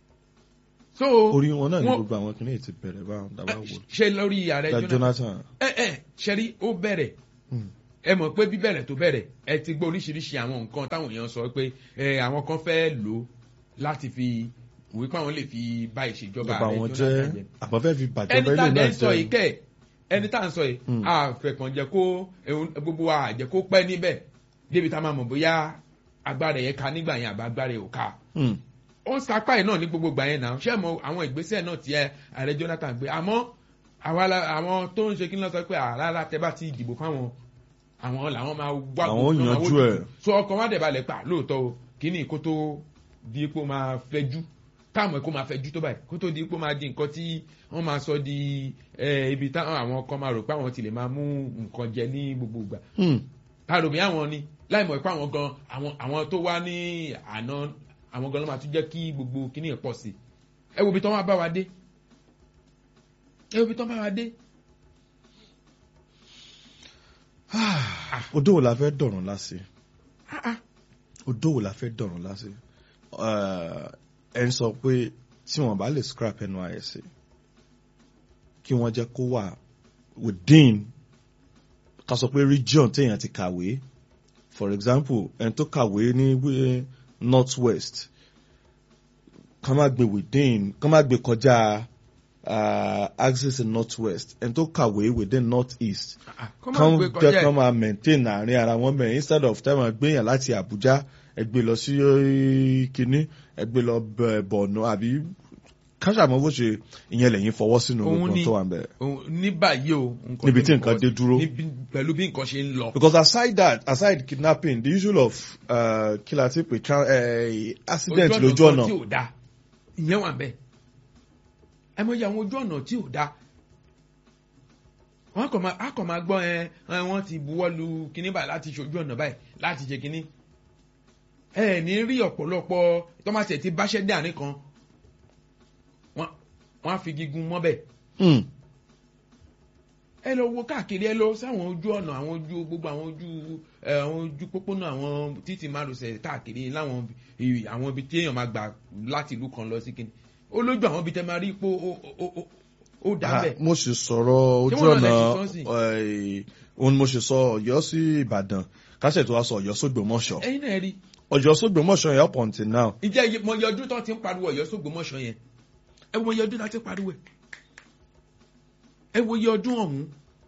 so orí wọn náà ní wọ́n- gbogbo àwọn kìnìún ti bẹ̀rẹ̀ báwọn dábàá wò ṣe lórí ààrẹ Da jonathan Jonathan ẹ ẹ ṣẹ́rí ó bẹ̀rẹ̀ Hmm. ẹ mọ̀ pé bíbẹ̀rẹ̀ tó bẹ̀rẹ̀ ẹ ti gbọ́ oríṣiríṣi àwọn nǹkan táwọn èèyàn sọ pé ẹ àwọn kan fẹ́ lò ó láti fi wípé àwọn lè fi bá ìṣèjọba ìjọba ààrẹ wọn Jonathan jẹ́ jẹ́ àbọ̀fẹ́ fi bàjọba ẹni tá ilé a náà dẹ̀ ń sọ yìí jẹ́ kẹ́ ẹni tá a ń sọ yìí Hmm. àfẹ̀kàn jẹ́ kó ehun- gbogbo wa jẹ́ kó pẹ́ níbẹ̀ débi tá a máa mọ̀ bóyá agbára yẹn ka nígbà yẹn àbá agbára yẹn ò ka Hmm. ó ń sapá ẹ̀ náà ní gbogbo gbà yẹn náà ṣé mo àwọn ìgbésẹ̀ náà ti ẹ ààrẹ Jonathan gbé àmọ́ àwa la- àwọn tó ń ṣe kí n lọ sọ pé àràrà tẹ bá ti dìbò fáwọn àwọn làwọn máa wá Àwọn ò gbogbo náà, yanjú àwọn ò ẹ̀. so ọkàn wa dẹ̀ balẹ̀ pa lóòótọ́ o kíní kó tó di ipò máa fẹjú táwọn ẹ̀kọ́ máa fẹjú tó báyìí kó tó di ipò máa di nǹkan tí wọ́n máa sọ di eh, ibi táwọn àwọn kan máa rò pé àwọn ti lè máa mú nǹkan jẹ ní gbogbo ìgbà Hmm. àròmí àwọn ni láì mọ̀ pé àwọn gan àwọn àwọn tó wá ní àná àwọn gan ló máa tún jẹ́ kí gbogbo kíní ẹ̀ pọ̀ sí ẹ wo ibi tán wá bá wa dé ẹ wo ibi tán bá wa dé odó wo la fẹ́ dọ̀rùn lásì Ah, ah. odó wo la fẹ́ dọ̀rùn lásì ẹ ń sọ pé tí wọ́n bá lè scrap NYSC kí wọ́n jẹ́ kó wà within ká sọ pé region téèyàn ti kàwé for example ẹni tó kàwé ní wí- north west ká má gbé within ká má gbé kọjá uh, axis in north west ẹni tó kàwé within north east Ah, kọ́ máa kan gbé jẹ́ kọjá kan ẹ̀. máa maintain àárín ara wọn bẹ̀rẹ̀ instead of time gbéyàn láti Abuja ẹ gbé lọ sí eh, kínní ẹ gbé lọ bẹ̀- Borno àbí káṣàmọ́ bó ṣe ìyẹn lẹ́yìn fọwọ́ sínú Òun gbogbo ni- tó wà ń bẹ̀. Òun- ní báyìí o nǹkan Níbi tó tí ń nǹkan fọwọ́ dé sí- dúró. níbi- pẹ̀lú bí nǹkan ṣe ń lọ. because aside that aside kidnapping the issue of uh, kí la ti pè tra- eh, accident lójú kan ọ̀nà tí ò da ìyẹn wà bẹ́ẹ̀ ẹ mọ̀ iye àwọn ojú ọ̀nà tí ò da wọ́n kàn máa á kàn máa gbọ́ ẹ ẹ, wọ́n ti buwọ́ lu kinní báyìí láti ṣojú ọ̀nà báyìí láti ṣe kinní ẹ ní rí ọ̀pọ̀lọpọ̀ tọ́mátì ẹ̀ ti báṣẹ́ dé àárín kan wọ́n wọ́n á fi gígùn mọ́bẹ̀ Hmm. ẹ lọ wo káàkiri ẹ lọ sáwọn ojú ọ̀nà àwọn ojú gbogbo àwọn ojú ẹ, àwọn ojú pópónà àwọn títì márosẹ̀ káàkiri láwọn i- àwọn ibi tí èèyàn máa gbà láti ìlú kan lọ sí kíni ó lójú àwọn ibi tẹ máa rí pé ó ó- ó- ó dá Ah, bẹ̀. mo sì sọ̀rọ̀ ojú wọ́n náà ọ̀nà lẹ ṣe sọ́ọ̀sì? eh, òun mo sì sọ ọ̀yọ́ sí ìbàdàn kásẹ̀ tó wá sọ ọ̀yọ́ sógbòmọ̀ṣọ́ ẹ̀yin náà rí ọ̀yọ́ sógbòmọ̀ṣọ́ yẹn up until now ìjẹ́ iye- mọ iye ọdún tó ti ń pariwo ọ̀yọ́ sógbómọ̀ṣọ́ yẹn ẹ wo iye ọdún tó ti ń pariwo ẹ̀ ẹ wo iye ọdún ọ̀hún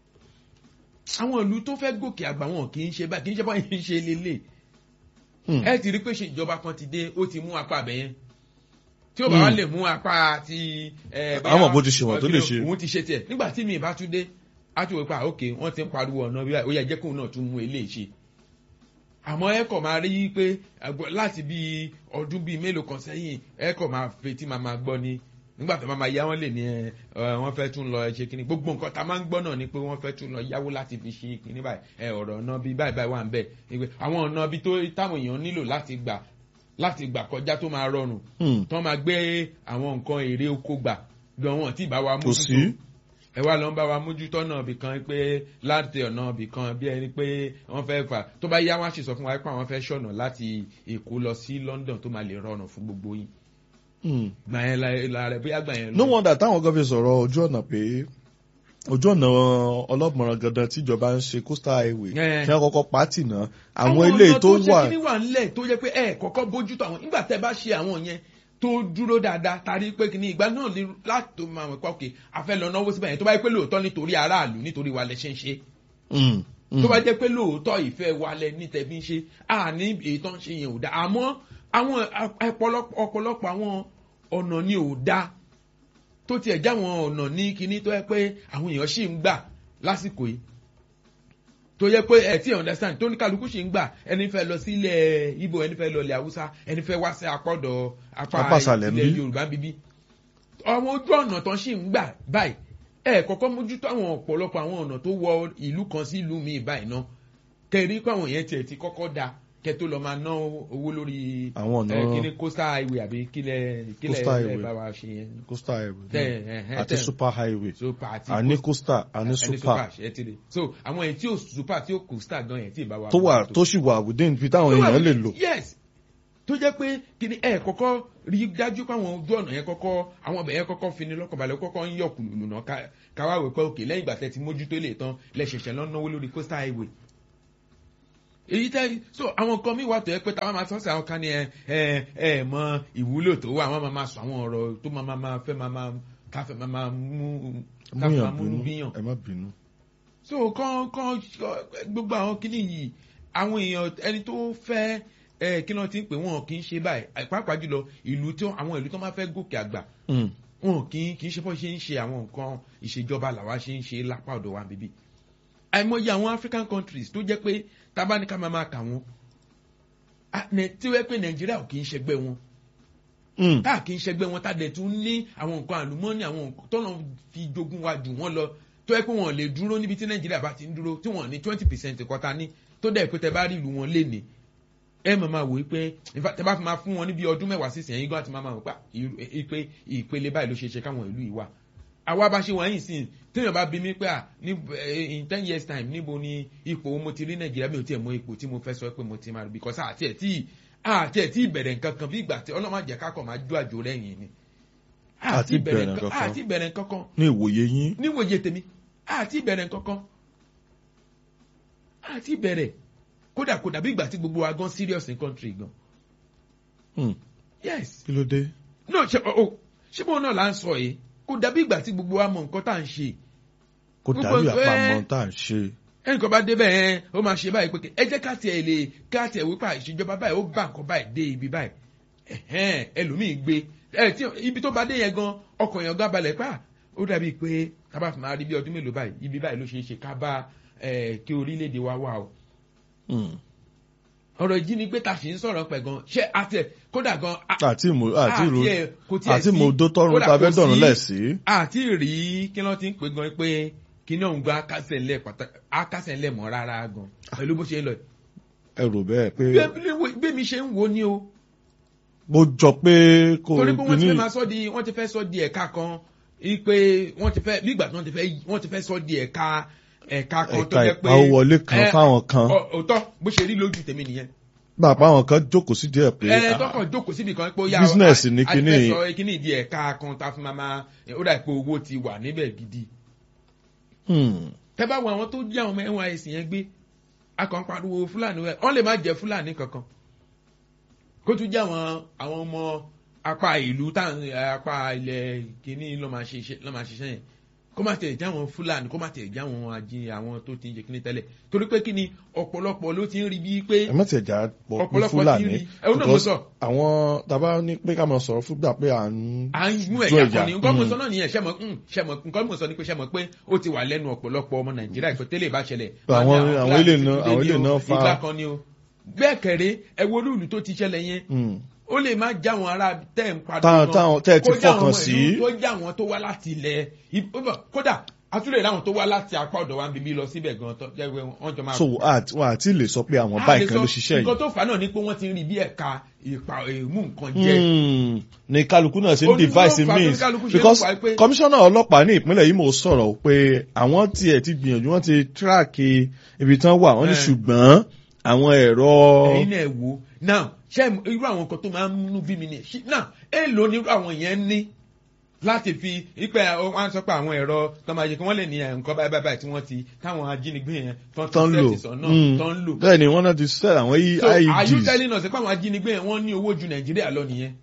àwọn ìlú tó fẹ́ gòkè àgbà wọn kì í ṣe báyìí kì í ṣe báyìí ń ṣe lélẹ̀ Hmm. ẹ ti rí pé ṣe ìjọba kan ti dé ó ti mú apá abẹ yẹn tí ó bá wá Hmm. lè mú apá ti ẹ, bóyá- Àwọn bó ti ṣe wọ́n tó lè ṣe. òun ti ṣe tiẹ̀ nígbà tí mi ìbá tún dé á tún wò pé ok wọ́n ti ń pariwo ọ̀nà bí ó yẹ jẹ́ kóun náà tún mú eléyìí ṣe àmọ́ ẹ kọ̀ máa rí pé àgbọ̀- láti bí ọdún bíi mélòó kan sẹ́yìn ẹ kọ̀ máa fetí máa máa gbọ́ ni nígbà tó máa máa yá wọn lè ní ẹ ẹ, wọ́n fẹ́ tún lọ ṣe kínní gbogbo nǹkan tá a máa ń gbọ́ náà ni pé wọ́n fẹ́ tún lọ yáwó láti fi ṣe kínní báyìí ẹ ọ̀rọ̀ ọ̀nà bíi báyìí báyìí wà ń bẹ̀ ni pé àwọn ọ̀nà bíi tó táwọn èèyàn nílò láti gbà láti gbà kọjá tó máa rọrùn Hmm. tó máa gbé àwọn nǹkan èrè oko gbà gan wọn tí ì bá wa kò mójútó sí ẹ wá lọ ń bá wa mójútó ọ̀nà ibì kan pé láti ọ̀nà ibì kan bí ẹni pé wọ́n fẹ́ fà tó bá yá wọn á sì sọ fún wa pé àwọn fẹ́ ṣọ̀nà láti èkó lọ sí London tó máa lè rọrùn fún gbogbo yín Hmm. gbà yẹn la- la rẹ bóyá gbà yẹn no wonder táwọn kan fi sọ̀rọ̀ ojú ọ̀nà pé ojú ọ̀nà ọlọ́mọràn gandan tíjọba ń ṣe coastal highway Eh. kí wọ́n kọ́kọ́ pàtì náà àwọn ilé ọ̀nà tó ṣe wà kíní wà ńlẹ̀ tó yẹ pé ẹ kọ́kọ́ bójútó àwọn nígbà tẹ́ bá ṣe àwọn yẹn tó dúró dáadáa tari pé kíní ìgbà náà lè láti máa mọ̀ pé ok a fẹ́ lọ náwó síbẹ̀ yẹn tó bá yẹ pé lóòótọ́ nítorí aráàlú nítorí wa lẹ ṣe ń ṣe Hmm. Hmm. tó bá jẹ́ pé lóòótọ́ ìfẹ́ wa lẹ ní tẹ̀bí ń ṣe à ní èyí tó ń ṣe yẹn ò dáa àmọ́ àwọn ọ̀pọ̀lọpọ̀ ọ̀pọ̀lọpọ̀ àwọn ọ̀nà ni ò dáa tó tiẹ̀ já àwọn ọ̀nà ní kinní tó yẹ pé àwọn èèyàn sì ń gbà lásìkò yìí tó yẹ pé ẹ tí ẹ understand tó ní kálukú sì ń gbà ẹni fẹ́ lọ sí ilẹ̀ Ìgbò ẹni fẹ́ lọ ilẹ̀ Haúsá ẹni fẹ́ wá sí apọ̀dọ̀ Apá apá ìsàlẹ̀ ilẹ̀ níbí. Yorùbá bíbí àwọn ojú ọ̀nà tó sì ń gbà báyìí ẹ kọ́kọ́ mójútó àwọn ọ̀pọ̀lọpọ̀ àwọn ọ̀nà tó wọ ìlú kan sí ìlú míì báyìí náà kẹrí pé àwọn yẹn tiẹ̀ ti kọ́kọ́ da kẹ tó lọ máa ná owó lórí Àwọn ọ̀nà- ẹ, kíní coastal highway àbí kílẹ̀ kílẹ̀ Coastal ẹ highway. bá wa ṣe yẹn coastal highway Tẹ- ẹ- ẹ- àti tẹ- super highway so party àní coastal àní ẹni super super ṣe ti rí so àwọn èyí tí ò super tí ò coastal gan yẹn tí ì bá wa tó wà mójútó. tó sì wà within ibi táwọn èèyàn lè lò. yes tó jẹ́ pé kíni ẹ kọ́kọ́ rí dájú pé àwọn ojú ọ̀nà yẹn kọ́kọ́ àwọn ọbẹ̀ yẹn kọ́kọ́ fini lọ́kànbalẹ̀ kọ́kọ́ ń yọ̀ kùlùlù náà ká- káwá wẹ̀ pé òkè lẹ́yìn ìgbà tẹ́ ti mójútó lè tán lẹ́sẹ̀sẹ̀ lọ́ náwó lórí coastal highway èyí tẹ́ so àwọn nǹkan mi wà tó yẹ pé táwọn máa sọ́sẹ̀ àwọn kan ní ẹ ẹ ẹ mọ ìwúlò tó wà wọ́n máa máa sọ àwọn ọ̀rọ̀ tó máa máa máa fẹ́ máa máa káfẹ́ máa máa mú káfẹ́ máa múyàn múnú bínú bíyàn ẹ má bínú. so kán kán gbogbo àwọn kinní yìí àwọn èèyàn ẹni tó fẹ́ ẹ kí náà ti ń pè wọn kì í ṣe báyìí pàápàá jùlọ ìlú tí àwọn ìlú tó máa fẹ́ gòkè àgbà Hmm. wọn kì í kì í ṣe bọ́ ṣe ń ṣe àwọn nǹkan ìṣèjọba làwa ṣe ń ṣe lápá ọ̀dọ̀ wa bíbí àìmọye àwọn African countries tó jẹ́ pé tábánikà máa máa kà wọ́n Ah, nẹ- tí wọ́n pé Nàìjíríà ò kì í ṣẹgbẹ́ wọn Hmm. tá kì í ṣẹgbẹ́ wọn tá dẹ̀ tún ní àwọn nǹkan àlùmọ́ọ́nì àwọn nǹkan tọ́nà fi jogún wa jù wọ́n lọ tó yẹ pé wọ́n lè dúró níbi tí nàìjíríà bá ti ń dúró tí wọ́n ní twenty percent kọ́ta ní tó dẹ̀ pé tẹ bá rí ìlú wọn lé ní ẹ máa máa wò ó pé in fact, tẹ bá fi máa fún wọn níbi ọdún mẹ́wàá sísìn ẹ̀yìn gan àti máa máa wò pa ìpè ìpele báyìí ló ṣe ṣe káwọn ìlú yìí wà àwa bá ṣe wọ̀nyí sí téèyàn bá bí mi pé à ní eh, in ten years time níbo ni ipò wo mo ti rí nàìjíríà mi ò tiẹ̀ mọ ipò tí mo fẹ́ sọ pé mo ti máa rí because àti ẹ̀ tí àti ẹ̀ tí ìbẹ̀rẹ̀ nǹkan kan bí ìgbà tí ọlọ́mọ àjẹ́ kákọ̀ máa jó àjò rẹ̀yìn ni Àti ìbẹ̀rẹ̀ nǹkan- nǹkan kan. àti ìbẹ̀rẹ̀ nǹkan kan ní ìwòye yín níwòye tèmi àti ìbẹ̀rẹ̀ nǹkan kan àti ìbẹ̀rẹ̀ kódà kódà bí ìgbà tí gbogbo wa gan serious in country gan Hmm. yes kí ló dé. no ṣe o ṣé bóun náà là ń sọ yìí kò dàbí ìgbà tí gbogbo wa mọ nǹkan tá à ń ṣe kò Gbogbo dàbí ẹ- àpamọ́ tá à ń ṣe. ẹnìkan bá débẹ̀ ẹ ó máa ṣe báyìí pé ẹ jẹ́ ká tiẹ̀ lè ká tiẹ̀ wípé ìṣèjọba báyìí ó bá nǹkan báyìí dé ibi báyìí ẹ̀hẹ́n ẹlòmíì gbé ẹ tí ibi tó bá dé yẹn gan ọkàn yẹn gan balẹ̀ pa ó dàbí pé kábà fún máa rí bí ọdún mélòó báyìí ibi báyìí ló ṣe é ṣe ká bá ẹ kí orílẹ̀-èdè wa wà o Hmm. ọ̀rọ̀ ìjínigbé ta sì ń sọ̀rọ̀ pẹ̀ gan ṣé àti ẹ̀ kódà gan a- àti ìmú àti ìró àti ẹ̀ kò tiẹ̀ àti sí- ìmú odó tọrùn kódà tá a kò fẹ́ dọ̀rùn sí- lẹ̀ sí. àti rí kí ló ti ń pè gan pé kí ní òun gba akásẹ̀ ńlẹ̀ pàtàkì akásẹ̀ ńlẹ̀ mọ́ rárá gan pẹ̀lú bó ṣe ń lọ yìí. ẹ rò bẹ́ẹ̀ pé Bí- bí mi ṣe ń wo ni o mo jọ pé kò torí pé wọ́n ti ní fẹ́ máa sọ di wọ́n ti fẹ́ sọ di ẹ̀ka kan pé wọ́n ti fẹ́ bí ìgbà tí wọ́n ti fẹ́ wọ́n ti fẹ́ sọ di ẹ̀ka ẹ̀ka kan tó ẹ̀ka jẹ́ pé ìpawówọlé kan ẹ, fáwọn kan ọ- òótọ́ bó ṣe rí lójú tèmi nìyẹn. bàbá àwọn kan jókòó sí díẹ̀ pé ẹ ah, tọkàn jókòó síbi kan pé ó yá Business a- ní a- kinní a ti yìí. fẹ́ sọ kíní ìdí ẹ̀ka kan tá a fi máa máa ó dà pé owó ti wà níbẹ̀ gidi. hmm, tẹ́ bá wo àwọn tó jẹ́ àwọn ọmọ nysc yẹn gbé akàn pariwo fúlàní rẹ̀ wọ́n lè má jẹ́ fúlàní kankan kó tún jẹ́ àwọn àwọn ọmọ apá ìlú táwọn apá ilẹ̀ kìíní ló máa ṣe iṣẹ́- ló máa ṣiṣẹ́ yẹn kó má tẹ̀ jẹ́ àwọn fúlàní kó má tẹ̀ jẹ́ àwọn ají àwọn tó ti ń jẹ kíní tẹ́lẹ̀ torí pé kíni ọ̀pọ̀lọpọ̀ ló ti ń rí bíi pé ẹ má tiẹ̀ jà pọ̀ ní Ọ̀pọ̀lọpọ̀ ti fúlàní rí. Ẹ ó náà mo because sọ. àwọn tàbá ní pé ká máa sọ̀rọ̀ fúgbà pé à ń à ń mú jó ẹ̀yà ẹ̀yà. kan ní nǹkan mo Hmm. sọ náà nìyẹn ṣẹ́mọ̀ ṣẹ́mọ̀ nǹkan mo sọ ni pé ṣẹ́mọ̀ pé ó ti wà lẹ́nu ọ̀pọ̀lọpọ̀ ọmọ nàìjíríà ìfẹ́ tẹ́lẹ̀ bá ṣẹlẹ̀. Àwọn- wọ́n ní àwọn ilé Fúlàní náà- ti àwọn dé ilé ní náà o, fa- ìgbà kan ni o. bẹ́ẹ̀ kẹ̀rẹ́ ẹ wo olúùlú tó ti ṣẹlẹ̀ yẹn Hmm. ó lè má já wọn ará tẹ́ ń padà Táwọn- táwọn tẹ́ ẹ ti kó já fọkàn àwọn sí. ìlú tó já wọn tó wá láti ilẹ̀ ib- ó bọ̀, kódà àtúlẹ̀ láwọn tó wá láti apá ọ̀dọ̀ wa ń bíbí lọ síbẹ̀ gan tó jẹ́ pé wọ́n jọ máa so àti- wọn àti lè sọ pé àwọn A báyìí lè kan sọ, ló ṣiṣẹ́ nǹkan yìí tó fà á náà ni pé wọ́n ti ń rí bí ẹ̀ka ìpa èmú nǹkan jẹ́ Hmm, ní kálukú náà ṣe ń Ó ní device ló fà á tó means kálukú ṣe ń because fà á pé- komisanna ọlọ́pàá ní ìpínlẹ̀ yìí mo sọ̀rọ̀ pé àwọn tiẹ̀ ti gbìyànjú wọ́n ti tíráàkì ibi tán wà wọ́n ní Eh. ṣùgbọ́n àwọn ẹ̀rọ ẹ̀yin náà wò now ṣé irú àwọn nǹkan tó máa ń múnú bí mi ni ṣí- now èèlò ni irú àwọn yẹn ní láti fi ipe wọn sọ pé àwọn ẹ̀rọ tó máa yẹ kí wọ́n lè ní ẹ̀, nǹkan báyìí báyìí báyìí tí wọ́n ti táwọn ajínigbé yẹn tán ti tán lò sẹ́ẹ̀tì sọ náà Hmm. tán lò. bẹ́ẹ̀ ni wọ́n náà ti sell àwọn so are you IEDs telling us pé àwọn ajínigbé yẹn wọ́n ní owó ju nàìjíríà lọ nìyẹn.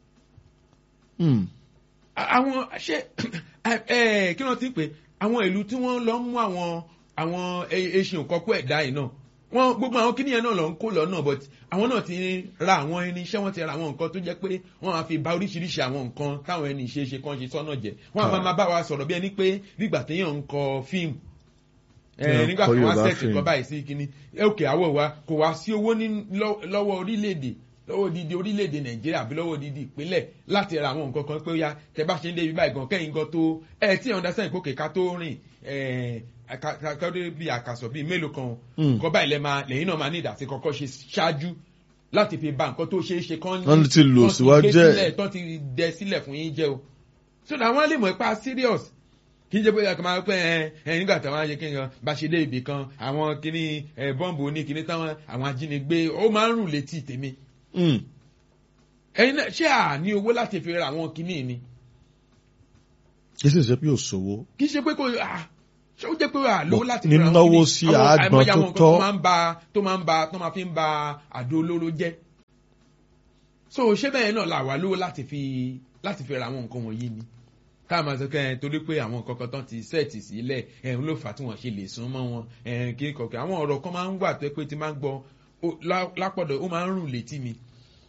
Hmm. A- àwọn ṣé ẹ ẹ, kí wọ́n ti pè àwọn ìlú tí wọ́n lọ ń mú àwọn àwọn eṣin òkọ́kọ́ ẹ̀dá yìí náà wọ́n gbogbo àwọn kíníyẹn náà lọ ń kó lọ náà but àwọn náà ti ra àwọn irinṣẹ́ wọ́n ti ra àwọn nǹkan tó jẹ́ pé wọ́n máa fi ba oríṣiríṣi àwọn nǹkan táwọn ẹni ṣe é ṣe kán ṣe sọ́nà jẹ́ wọ́n á máa máa bá wa sọ̀rọ̀ bí ẹni pé nígbà téèyàn ń kọ fíìmù Téèyàn ẹ nígbà kọ tí wọ́n Yorùbá sẹ́ẹ̀tì fíìmù. nǹkan báyìí sí kíní ẹ òkè àwọ̀ wa kò wá sí owó ní lọ́- lọ́wọ́ orílẹ̀-èdè lọ́wọ́ odidi orílẹ̀-èdè nàìjíríà àbí lọ́wọ́ odidi ìpínlẹ̀ láti ra àwọn nǹkan kan pé ó yá tẹ bá ṣe ń débi báyìí gan kẹ́yìn gan tó ẹ tí ẹ̀ understand kókè ká tó rìn ẹ̀ ká- ká ká dé bí àkàsọ̀ bíi mélòó kan Hmm. nǹkan báyìí lẹ́ máa lẹ́yìn náà máa ní ìdásí kọ́kọ́ ṣe ṣáájú láti fi ba nǹkan tó ṣeé ṣe kán Wọ́n ti lò kán síwájú gbé ẹ̀. sílẹ̀, tán ti dẹ sílẹ̀ fún yín jẹ́ o so that wọ́n lè mọ̀ ipa serious kì í ṣe pé ẹ kàn máa pẹ́ ẹ ẹ nígbà táwọn ayé kí n bá ṣe dé ibì kan àwọn kíní ẹ bọ́ǹbù oní kíní táwọn àwọn ajínigbé ó máa ń rùn létí tèmi Hmm. ẹyin náà ṣé à ní owó láti fi ra àwọn kíní ni kì í sì ṣe pé òṣòwò kì í ṣe pé kò à ṣé ó jẹ́ pé à lówó Bọ̀, láti fi ra àwọn nínáwó kíní sí Àwọn àágbọn àìmọye tó àwọn nǹkan tọ́. tó máa ń ba tó máa ń ba tó máa fi ń ba àdó olóró jẹ́ so ṣé bẹ́ẹ̀ náà là wá lówó láti fi láti fi ra àwọn nǹkan wọ̀nyí ni ká máa sọ kẹ́ ẹ torí pé àwọn nǹkan kan tán ti sẹ́ẹ̀tì sílẹ̀ ẹ̀ ń ló fà á tí wọ́n ṣe lè sún mọ́ wọn ẹ̀ kí kọ̀ọ̀kan àwọn ọ̀rọ̀ kan máa ń wà tó pé tí máa ń gbọ́ ó- lá- lápọ̀dọ̀ ó máa ń rùn létí mi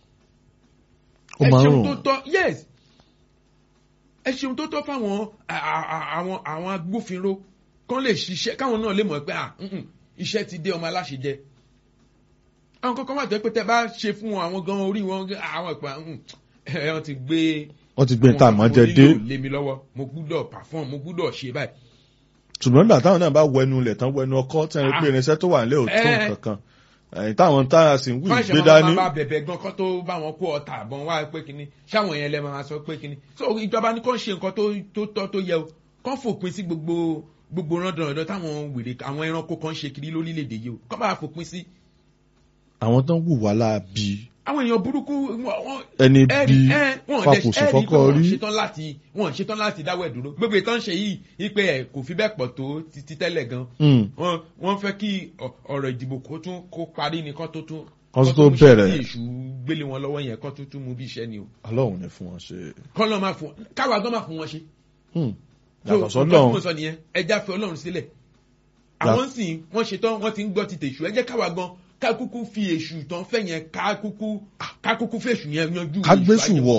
ó ẹ máa ń ṣeun rùn tó tọ́ yes ẹ ṣeun tó tọ́ fáwọn à- à- à- àwọn àwọn agbófinró kán lè ṣiṣẹ́ káwọn náà lè mọ̀ pé ah, mm, mm, iṣẹ́ ti dé ọmọ aláṣẹ jẹ àwọn kankan wà tó yẹ pé tẹ bá ṣe fún wọn àwọn gan orí wọn gan- àwọn ìpa ẹ wọn ti gbé wọ́n ti gbé àwọn tá àmọ́ nǹkan jẹ tí dé mo nílò lé mi lọ́wọ́ mo gbúdọ̀ perform mo gbúdọ̀ ṣe báyìí ṣùgbọ́n nígbà táwọn náà bá wẹnu ilẹ̀ tán wẹnu ọkọ́ tí wọ́n rí pé Ah. irinṣẹ́ tó wà nílẹ̀ ò tó Eh. nǹkan kan ẹ̀yìn táwọn táyà sì ń wí fáṣẹ gbé máa dání máa bá bẹ̀bẹ̀ gan kán tó bá wọn kó ọta àbọ̀n wá pé kínní ṣáwọn yẹn lẹ́ máa sọ pé kínní so ìjọba ní kán ṣe nǹkan tó tó tọ́ tó yẹ o kán fòpin sí gbogbo gbogbo rọ́ndọ̀rọ̀dọ̀ táwọn wèrè àwọn ẹranko kan ṣe kiri lórílẹ̀‐èdè yìí o kán bá fòpin sí. àwọn tó ń wùwà láabi àwọn èèyàn burúkú wọn- wọn ẹni ẹ̀rí bí ẹ̀ wọ́n dẹ̀ fapòsò ẹ̀rí pé fọ́kọ́ wọ́n rí ṣetán láti wọ́n ṣetán láti dáwọ́ ẹ̀ dúró gbogbo ìtàn ṣe yìí wípé ẹ̀ kò fi bẹ́ẹ̀ pọ̀ tó ti ti tẹ́lẹ̀ gan Hmm. wọ́n wọ́n fẹ́ kí ọ- ọ̀rọ̀ ìdìbò kó tún kó parí ni kán tó tún Kán tó kán mú bẹ̀rẹ̀. iṣẹ́ tí èṣù gbélé wọn lọ́wọ́ yẹn kán tó tún mú bí iṣẹ́ ni o ọlọ́run ní fún wọn ṣe kán lọ́ máa fún káwa gan máa fún wọn ṣe. Hmm. So, yàtọ̀ nǹkan tí sọ́lọ́run mo sọ nìyẹn ẹja fi ọlọ́run sílẹ̀ àwọn sì wọ́n ṣetán wọ́n ti ń gbọ́ ti tèṣù ẹ jẹ́ káwa gan ká kúkú fi èṣù tán fẹ́ yẹn ká kúkú ká kúkú fèṣù yẹn yanjú kágbésù èṣù ayé. wọ̀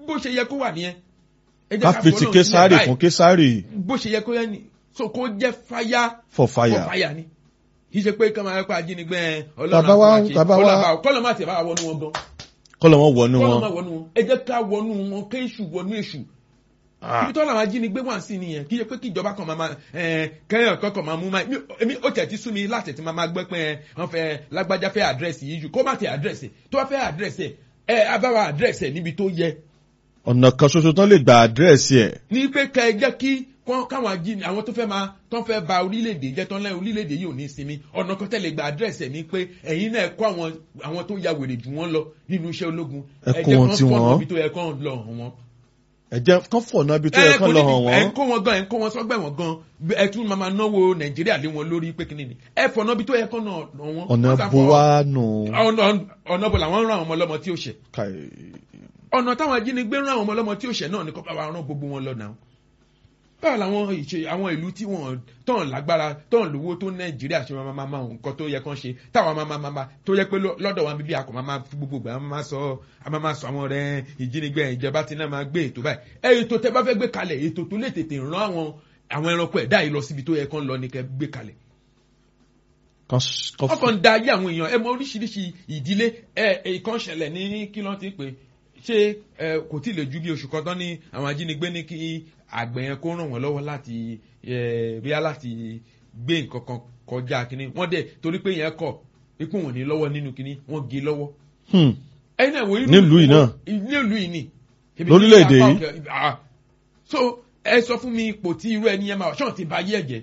bó ṣe yẹ kó wà nìyẹn. ẹ jẹ́ ká fi fọlọ́run ti sílẹ̀ késàrì báyìí. fún késàrì bó ṣe yẹ kó yẹ ni so kó jẹ́ fáyà for fire. for fire ni kì í ṣe pé kọ́mọ ẹ̀kọ́ ajínigbé ẹ̀ Bàbá wa- bàbá wa- kọ́lọ́ má tiẹ̀ bá wọnú wọn gan kọ́lọ̀ wọn wọnú kọ́lọ́ má wọn. wọnú wọn ẹ jẹ́ ká wọnú wọn ké èṣù wọnú èṣù ibi tó làwọn ajínigbé wà sí nìyẹn kì í ṣe pé kí ìjọba kan máa máa ẹ kẹyàn kankan máa mú máa mi- èmi ó tẹ̀ ti sú mi láti ti máa máa gbẹ́ pé ẹ wọ́n fẹ́ lágbájá fẹ́ àdírẹ́sì yìí jù kó má ti àdírẹ́sì tó bá fẹ́ àdírẹ́sì ẹ abáwa àdírẹ́sì ẹ níbi tó yẹ ọ̀nà kan ṣoṣo tán lè gba àdírẹ́sì ẹ̀. ní pé kẹ ẹ jẹ́ kí kọ́- káwọn ajíni àwọn tó fẹ́ máa tó fẹ́ ba orílẹ̀-èdè jẹ́ tán lẹ́yìn orílẹ̀-èdè yìí ò ní sinmi ọ̀nà kan tẹ́lẹ̀ gba àdírẹ́sì ẹ̀ ní pé ẹ̀yin náà kọ́ àwọn àwọn tó ya wèrè jù wọ́n lọ nínú iṣẹ́ ológun Ẹ kó wọn tí wọ́n. ibi tó yẹ kán lọ hàn wọ́n. ẹ jẹ́ kán fọ̀nà ibi tó yẹ kán lọ hàn ẹ wọ́n. ń kó wọn gan ẹ ń kó wọn sọgbẹ́ wọn gan ẹ tún máa máa náwó nàìjíríà lé wọn lórí pé kíni ni ẹ fọ̀nà ibi tó yẹ kán náà hàn wọ́n. ọ̀nà Wọ́n sá bo fọ- wá nù. ọ̀nà ọ̀nà bò làwọn ń ràn àwọn ọmọ ọlọ́mọ tí ó ṣẹ̀ Káì. ọ̀nà táwọn ajínigbé rán àwọn ọmọ ọlọ́mọ tí ó ṣẹ̀ náà ni kọ́ bá wa rán gbogbo wọn lọ náà báwo làwọn ìṣe àwọn ìlú tí wọn tán lágbára tán lówó tó nàìjíríà ṣe máa máa máa nǹkan tó yẹ kán ṣe táwọn máa máa máa máa tó yẹ pé lọ- lọ́dọ̀ wa bíbí akọ̀ máa máa fi gbogbo ìgbà máa máa sọ a máa máa sọ àwọn ọ̀rẹ́ ìjínigbé ìjọba tí náà máa gbé ètò báyìí ẹ ètò tẹ bá fẹ́ gbé kalẹ̀ ètò tó lè tètè rán àwọn àwọn ẹranko ẹ̀dá yìí lọ síbi tó yẹ kán lọ ní kẹ́ gbé kalẹ̀ Kán s- kán wọ́n kàn ń da ayé àwọn èèyàn ẹ mọ oríṣiríṣi ìdílé ẹ ìkan ṣẹlẹ̀ ní kí ló ti pè ṣé ẹ kò tí ì lè ju bí oṣù kan tán ní àwọn ajínigbé ní kí àgbẹ̀ yẹn kó ràn wọ́n lọ́wọ́ láti ẹ bíyá láti gbé nǹkan kan kọjá kínní wọ́n dẹ̀ torí pé yẹn kọ̀ ipò wọn ní lọ́wọ́ nínú kínní wọ́n gé lọ́wọ́ Hmm. ẹ̀yin náà wo irú Nílùú yìí náà. nílùú yìí ni Ebi Lórílẹ̀-èdè ní apá yìí. òkè- ah. so ẹ sọ fún mi ipò tí irú ẹni yẹn máa wà ṣọ́n ti ba ayé ẹ̀jẹ̀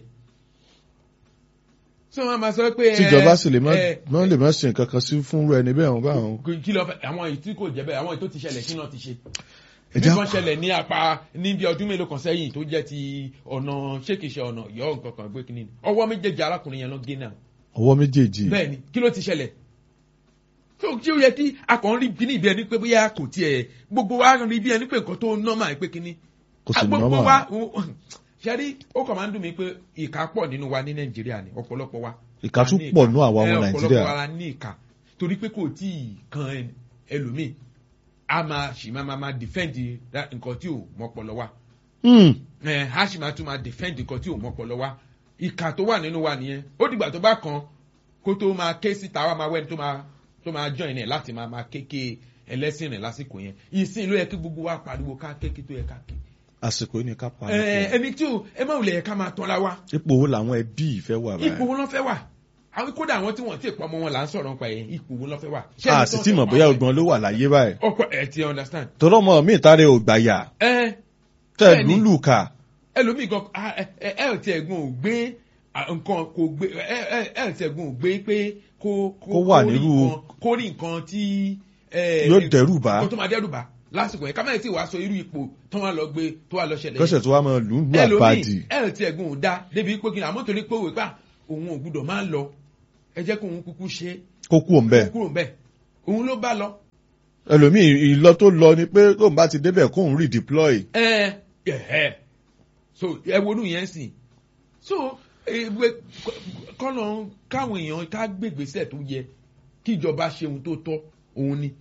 so wọn máa sọ pé ẹ, tíjọba sì lè má ẹ, má lè má ṣe nǹkan kan sí fún rẹ níbẹ̀ wọn bá wọn. kí- kí ló fẹ́ àwọn èyí tí kò jẹ́ bẹ́ẹ̀ àwọn èyí tó ti ṣẹlẹ̀ kí náà ti ṣe. Ẹ bí já- kan ṣẹlẹ̀ ní apá níbi ọdún mélòó kan sẹ́yìn tó jẹ́ ti ọ̀nà ṣékìṣe ọ̀nà ìyọ́ nǹkan kan gbé kínní ọwọ́ méjèèjì arákùnrin yẹn lọ gé náà ọwọ́ méjèèjì. bẹ́ẹ̀ ni kí ló ti ṣẹlẹ̀ tó tí ó yẹ kí akàn rí kíní ibi ẹni pé bóyá kò tiẹ̀ gbogbo wa rí bí ẹni pé nǹkan tó nọ́mà pé kíní kò sì gbogbo nọ́mà. wa ṣẹ́rí ó kàn máa ń dùn mí pé ìka pọ̀ nínú wa ní nàìjíríà ni ọ̀pọ̀lọpọ̀ wa Ìka tún a ní pọ̀ ìka. nú àwa ọmọ Ẹ, Nàìjíríà. ọ̀pọ̀lọpọ̀ wa la ní ìka torí pé kò tí ì kan ẹ- ẹlòmíì a máa ṣì máa máa máa defend that nǹkan tí ò mọ́pọlọ wa Hmm. ẹ a ṣì máa tún máa defend nǹkan tí ò mọ́pọlọ wa ìka tó wà nínú wa nìyẹn ó dìgbà tó bá kan kó tó máa ké síta wa máa wẹ́ni tó máa tó máa join ẹ̀ láti máa máa kéke ẹlẹ́sìn rẹ̀ lásìkò yẹn ìsìn ló yẹ kí gbogbo wa pariwo ká kéke tó yẹ ká ké àsìkò yìí ni ká pa ẹ á. ẹni tí ò ẹ má wulẹ̀ yẹ ká máa tọ́ra wa ipò wo làwọn ẹbí yìí fẹ́ wà ipò báyìí. wo ló fẹ́ wà àwọn kódà àwọn tí wọ́n ti pọ̀ ọmọ wọn là ń sọ̀rọ̀ nípa ẹ̀ ipò wo ló fẹ́ wà. Ṣé a ẹni sì tó ń tí mọ̀ sọ̀rọ̀ bóyá nípa ẹ̀? ọgbọ́n ló wà láyé báyìí. ọkọ ẹ ti understand. tọ́lọ́ mọ mi ìtàrẹ ò gbàyà ẹ tẹ̀ Bẹ́ẹ̀ni. lúlù kà. ẹlòmíì gan ah, ẹ ẹ ẹ ò tiẹ̀ gun ò gbé ah, nǹkan kò gbé ẹ ẹ ẹ ò tiẹ̀ gun ò gbé pé kó Kó wà rí nírú- nǹkan- kó rí nǹkan tí. ẹ, Yóò dẹ́rù bà. nǹkan tó máa dẹ́rù bà lásìkò yẹn kámẹ́rì tí wàá sọ irú ipò tó wà lọ gbé tó wà lọ ṣẹlẹ̀ yẹn. kọ́sẹ̀ tó wá mọ lùlù àbàdì. ẹlòmíì ẹ ò tiẹ̀ gun ò dá débi pé kí ni àmọ́ torí pé òwe pa òun ò gbúdọ̀ máa lọ ẹ jẹ́ kó òun kúkú ṣe é kó kú òun bẹ́ẹ̀. kúrò mbẹ òun ló bá lọ. ẹlòmíì ìlọ tó lọ ni pé tóun bá ti débẹ̀ kóun redeploy. ẹ ẹ so ẹ wonú yẹn sìn so ewé kọ́nà káwọn èèyàn ká gbègbèsè tó yẹ kí ìjọba ṣe ohun tó tọ́ òun ni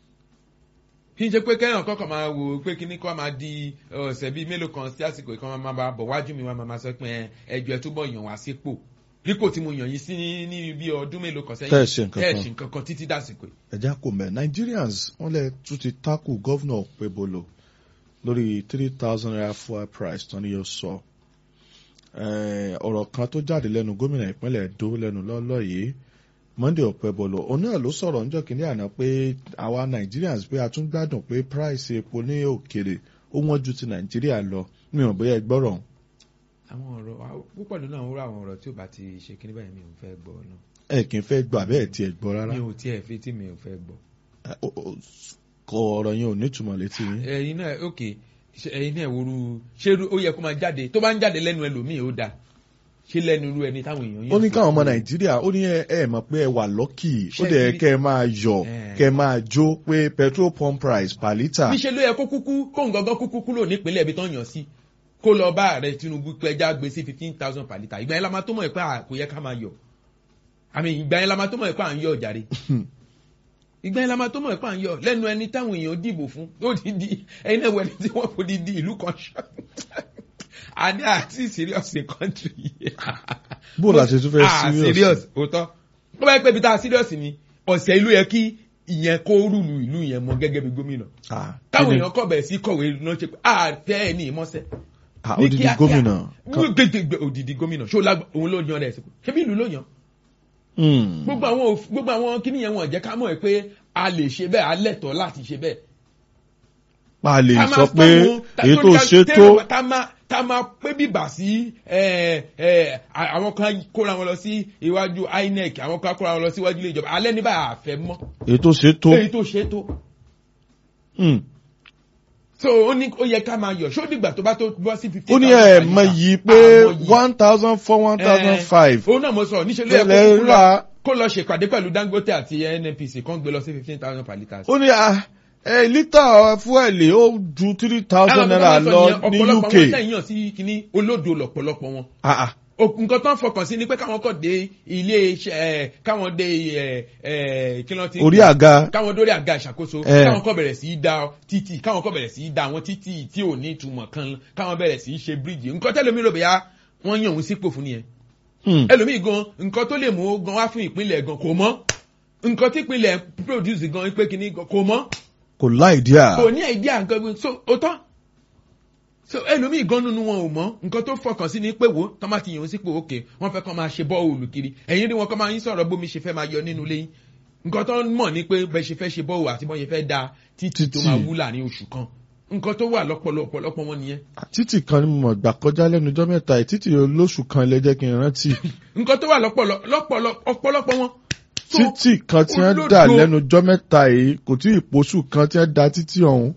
kí n ṣe pé kẹ́hìn kọ́kọ́ máa wò ó pé kíní kọ́ máa di ọ̀sẹ̀ bíi mélòó kan sí àsìkò ìkan máa máa bọ̀ wájú mi wá máa máa sọ pé ẹ, ẹjọ́ ẹ túbọ̀ yàn wá sípò dípò tí mo yàn yín sí ní bí ọdún mélòó kan sẹ́yìn Tẹ́ ẹ ṣe nǹkan tẹ́ ẹ kan. ṣe nǹkan kan títí dàsìkò yìí. ẹ̀já kò mẹ́ Nigerians wọ́n lè tún ti tákù gọ́vnọ̀ Pebolo lórí three thousand naira fuel price tán ni yóò sọ. Eh, ọ̀rọ̀ kan tó jáde lẹ́nu gómìnà ìpínlẹ̀ Èdó lẹ́nu lọ́lọ́ yìí Monday Ọ̀pẹ́bọlọ òun náà ló sọ̀rọ̀ níjọ́ kínní àná pé àwa Nigerians pé a tún gbádùn pé price epo ní òkèrè ó wọ́n ju ti Nàìjíríà lọ mi ò bóyá ẹ gbọ́rọ̀ àwọn ọ̀rọ̀ wa- púpọ̀ nínú àwọn àwọn ọ̀rọ̀ tí ò bá ti ṣe kíní báyìí mi ò fẹ́ gbọ́ náà ẹ kì í fẹ́ gbọ́ àbẹ́ ẹ̀ tiẹ̀ gbọ́ rárá mi ò tiẹ̀ fi tí mi ò fẹ́ gbọ́. Eh, ó- ó- kọ ọ̀rọ̀ yẹn ò nítumọ̀ létí yín. ẹ̀yin náà ok ṣe- ẹ̀yin náà woru ṣé irú- ó yẹ kó máa jáde tó bá ń jáde lẹ́nu ẹlòmíì ó dáa ṣé lẹ́nu irú ẹni táwọn èèyàn yẹn. ó ní káwọn ọmọ nàìjíríà ó ní ẹ ẹ mọ̀ pé ẹ wà lọ́kì ó Ṣé dẹ̀ kí- kẹ́ ẹ máa yọ̀ Eh. kẹ́ ẹ máa jó pé petrol pump price per litre níṣẹ́ ló yẹ kó kúkú kó ń gangan kúkú kúrò nípínlẹ̀ ibi tó ń yàn sí kó lọ bá ààrẹ Tinubu pé ẹja gbé sí fifteen thousand per litre ìgbà yẹn la máa tó mọ̀ ẹ́ pé à- kò yẹ ká máa yọ̀ àmì ìgbà yẹn la máa tó mọ̀ ẹ́ pé à ń yọ̀ jàre ìgbà yẹn la máa tó mọ̀ ẹ̀pà ń yọ lẹ́nu ẹni táwọn èèyàn dìbò fún ó di di ẹni náà wẹni tí wọ́n kò di di ìlú kan ṣọ́ adé àti serious in country bó la ṣe tún fẹ́ ah serious serious òótọ́ ó bá yẹ pé ibi tá a serious ni ọ̀sẹ̀ ìlú yẹ kí ìyẹn kó rúlu ìlú yẹn mọ gẹ́gẹ́ bí gómìnà Ah, táwọn kí ni- èèyàn kọ̀ bẹ̀rẹ̀ sí kọ̀wé náà ṣe pé àtẹ ẹ̀ ní ìmọ̀sẹ̀ ah, ní odidi kíákíá. gómìnà kan- gbẹgbẹgbẹ òdìdí gómìnà ṣó lágbà òun ló yan rẹ̀ sípò ṣé bí ìlú ló yan Hmm. gbogbo àwọn òf- gbogbo àwọn kíní yẹn wọn jẹ́ ká mọ̀ ẹ́ pé a lè ṣe bẹ́ẹ̀ a lẹ́tọ̀ọ́ láti ṣe bẹ́ẹ̀. a lè Ká sọ máa pé fọ́ọ̀mù- ta- èyí tó torí ká- ṣe tó tẹ́lẹ̀ ká máa ká máa pé bíbà sí ẹ, ẹ, à- àwọn kan kóra wọn lọ sí iwájú INEC àwọn kan kóra wọn lọ sí iwájú ilé ìjọba alẹ́ ní báyà àfẹ́ mọ́ èyí tó ṣe tó èyí tó ṣe tó. Hmm. so ó ní ó yẹ ká máa yọ̀ ṣó dìgbà tó bá tó bọ́ sí fifty ó ní ẹ̀ mọ yìí pé one thousand four one thousand five òun náà mo sọ níṣẹ́ ló yẹ Tẹ́lẹ̀ kó kúkú rà. lọ- kó lọ ṣèpàdé pẹ̀lú Dangote àti NNPC kan gbé lọ sí fifteen thousand per litre. ó ní ah, ẹ lítà fúẹ̀lì ó ju three thousand naira lọ ní UK ọ̀pọ̀lọpọ̀ wọn tẹ̀yìn yàn sí kínní olódo lọ̀pọ̀lọpọ̀ wọn. Ah, ah. O- nǹkan tó ń fọkàn sí ni pé káwọn kọ̀ dé ilé iṣẹ́ ẹ̀ káwọn dé ẹ̀ ẹ̀ kí ló ti. orí àga káwọn dórí àga ìṣàkóso Eh. káwọn kọ̀ bẹ̀rẹ̀ sí í da títì káwọn kọ̀ bẹ̀rẹ̀ sí í da àwọn títì tí ò ní ìtumọ̀ kan káwọn bẹ̀rẹ̀ sí í ṣe bíríìjì nǹkan tẹ́lẹ̀ mi rò bẹ́yà wọ́n yàn òun sípò fún nìyẹn Hmm. ẹlòmíì gan nǹkan tó lè mú ó gan wá fún ìpínlẹ̀ gan kò mọ́ nǹkan tí ìpínlẹ̀ produce gan pé kínní gan kò mọ́ kò láì díà kò ní idea nǹkan gbé so ó tán so ẹlòmíì gan nínú wọn ò mọ̀ nǹkan tó fọkàn sí ni pé wo tọ́ máa ti yàn ó sípò òkè wọ́n fẹ́ kọ́ máa ṣe bọ́ọ̀lù kiri ẹ̀yin rí wọn kọ́ máa ń sọ̀rọ̀ bómi ṣe fẹ́ máa yọ nínú ilé yín nǹkan tó ń mọ̀ ni pé bẹ́ẹ̀ ṣe fẹ́ ṣe bọ́ọ̀lù àti bọ́ọ̀ ṣe fẹ́ da títì tó Títì. máa wú láàrin oṣù kan nǹkan tó wà lọ́pọ̀lọpọ̀ lọ́pọ̀ wọn nìyẹn títì kan ni mo mọ̀ gbà kọjá lẹ́nu ọjọ́ mẹ́ta yìí títì olóṣù kan lè jẹ́ kí n rántí nǹkan tó wà lọ́pọ̀lọ- lọ́pọ̀lọ- ọ̀pọ̀lọpọ̀ wọn. So, títì kan tí wọ́n dà olódo- lẹ́nu ọjọ́ mẹ́ta yìí kò tí ì pósù kan tí wọ́n da títì ọ̀hún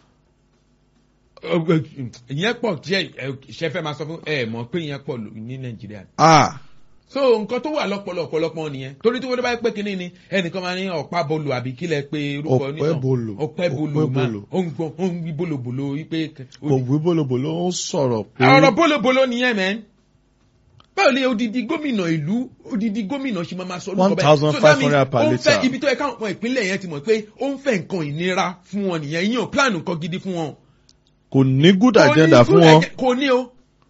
ìyẹn pọ̀ díẹ̀ ṣe fẹ́ máa sọ fún ẹ mọ̀ pé ìyẹn pọ̀ lò- ní nàìjíríà. ah so nǹkan tó wà lọ́pọ̀lọ ọ̀pọ̀lọpọ̀ nìyẹn torí tí wọ́n bá pé kínní ni ẹnìkan máa ní ọ̀pá bolo àbí kílẹ̀ pé orúkọ Ọ̀pẹ́ onítàn. bolo. ọ̀pẹ́ bolo Ọ̀pẹ́ máa bolo. ó ń gbọ́n ó ń wí bolobolo wípé. kò wí bólobòló ó ń sọ̀rọ̀ pé ọ̀rọ̀ bolobolo nìyẹn mẹ́ báwo lè odidi gómìnà ìlú odidi gómìnà ṣe máa ma sọ orúkọ bẹ́ẹ̀? So that 1,500 means per ó ń fẹ́ litre. ibi tó yẹ káwọn ọmọ ìpínlẹ̀ yẹn ti mọ̀ pé ó ń fẹ́ nǹkan ìnira fún wọn nìyẹn yíyan plan nǹkan gidi fún wọn kò ní good kò ní agenda fún good wọn agenda- kò ní o